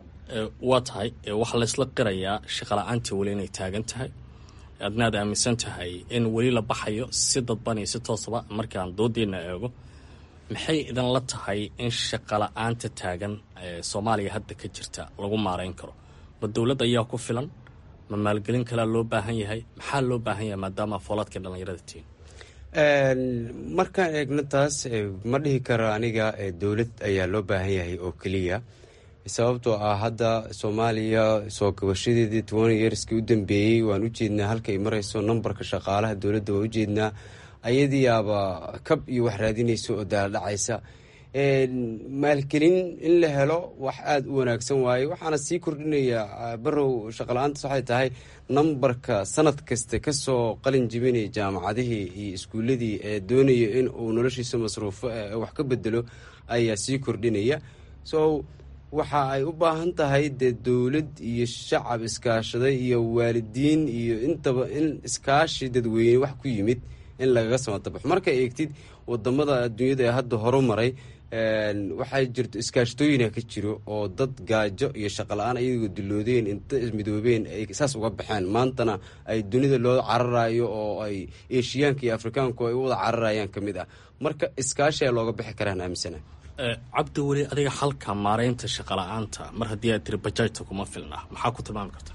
waa tahay waxaa laysla qirayaa shaqala-aantii weli inay taagan tahay adnaad aaminsan tahay in weli la baxayo si dadban iyo si toosaba markaan doodeenna eego maxay idinla tahay in shaqala-aanta taagan ee soomaaliya hadda ka jirta lagu maarayn karo ma dowladda ayaa ku filan ma maalgelin kalea loo baahan yahay maxaa loo baahan yahay maadaama foolaadkii dhallinyarada tihiin markaan eegno taas ma dhihi karo aniga dowlad ayaa loo baahan yahay oo keliya sababtoo ah hadda soomaaliya soo gabashadeedii toban yeerskii u dambeeyey waan u jeednaa halka ay marayso nambarka shaqaalaha dowladda waan u jeednaa ayadiiaba kab iyo wax raadinaysa oo daaladhacaysa maalgelin in la helo wax aada u wanaagsan waaye waxaana sii kordhinaya barow shaqala-aantaas waxay tahay nambarka sanad kasta kasoo qalin jibinaya jaamacadihii iyo iskuuladii ee doonaya in uu noloshiisa masruufo wax ka bedelo ayaa sii kordhinaya so waxa ay u baahan tahay dee dowlad iyo shacab iskaashaday iyo waalidiin iyo intaba in iskaashi dadweyne wax ku yimid in lagaga samatabaxo marka eegtid wadamada adduunyada ee hadda horumaray waxaa jirto iskaashatooyina ka jiro oo dad gaajo iyo shaqala-aan ayagoo diloodeen inta midoobeen ay saas uga baxeen maantana ay dunida loo cararayo oo ay eshiyaanka iyo afrikaanku ay u wada cararayaan ka mid ah marka iskaashi a looga bixi karaan aaminsana cabdi weli adiga xalka maaraynta shaqala-aanta mar haddii aad tiri bajaajta kuma filna maxaa ku tilmaami kartaa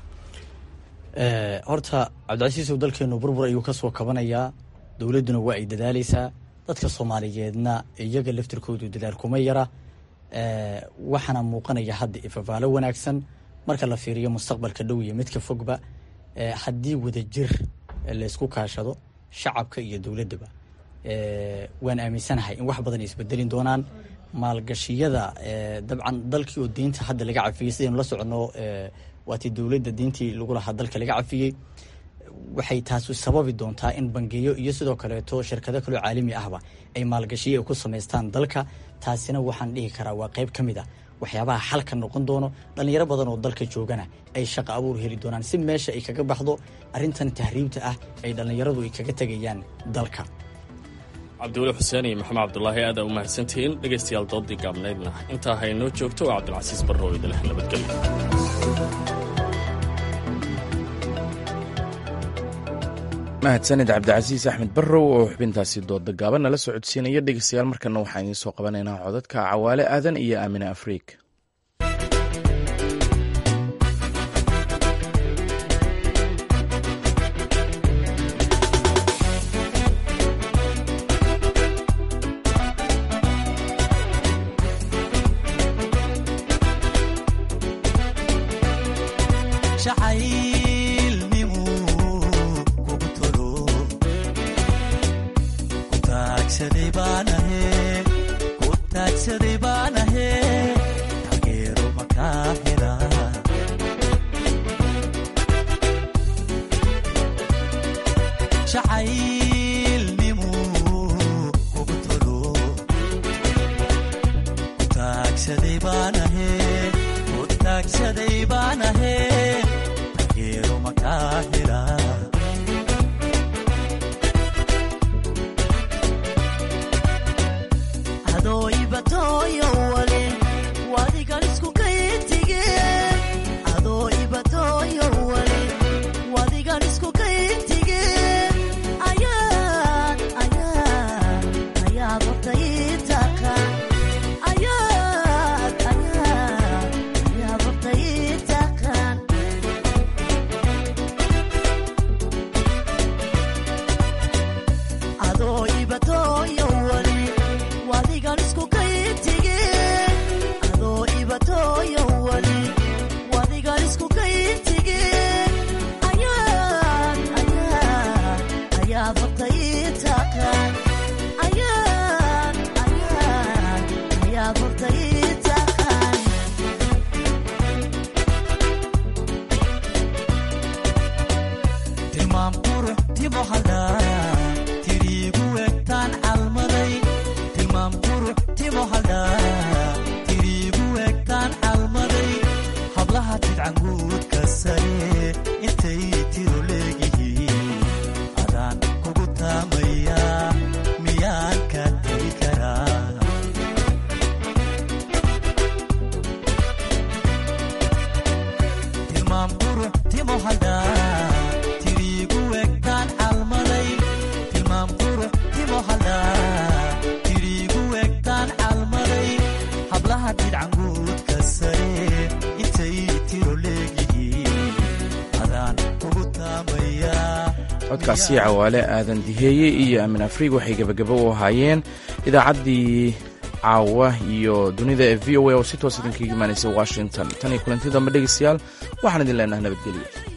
horta cabdicasiisow dalkeenu burbur ayuu ka soo kabanayaa dowladduna waa ay dadaaleysaa dadka soomaaliyeedna iyaga laftirkoodu dadaal kuma yara waxaana muuqanaya hadda ifafaalo wanaagsan marka la fiiriyo mustaqbalka dhow iyo midka fogba haddii wadajir laysku kaashado shacabka iyo dowladdaba waan aaminsanahay in wax badan ay isbedelin doonaan maalgashiyada dabcan dalkii oo diinta hadda laga cafiyey sidaynu la soconno waatii dowladda diintii lagu lahaa dalka laga cafiyey waxay taasu sababi doontaa in bangiyo iyo sidoo kaleeto shirkado kaloo caalami ahba ay maalgashiyo ay ku samaystaan dalka taasina waxaan dhihi karaa waa qayb ka mid a waxyaabaha xalka noqon doono dhallinyaro badan oo dalka joogana ay shaqo abuur heli doonaan si meesha ay kaga baxdo arrintan tahriibta ah ay dhallinyaradu ay kaga tegayaan dalka cabdiweli xuseen iyo maxamed cabdulaahi aada u mahadsantihiin dhegaystayaal doodii gaabnaydna intaa haynoo joogto waa cabdilcasiis barro oo idinleh nabadgelyo mahadsanid cabdicasiis axmed barrow oo xubintaasi dooda gaaban nala socodsiinaya dhegeystayaal markana waxaan idiin soo qabanaynaa codadka cawaale aadan iyo aamine afriik codkaasi cawaale aadan diheeye iyo amin afriig waxay gebagabo u ahaayeen idaacaddii caawa iyo dunida ee v o a oo si toos idinkaga imaanaysay washington tan iyo kulanti dambe dhegeystayaal waxaan idin leenaha nabadgelyo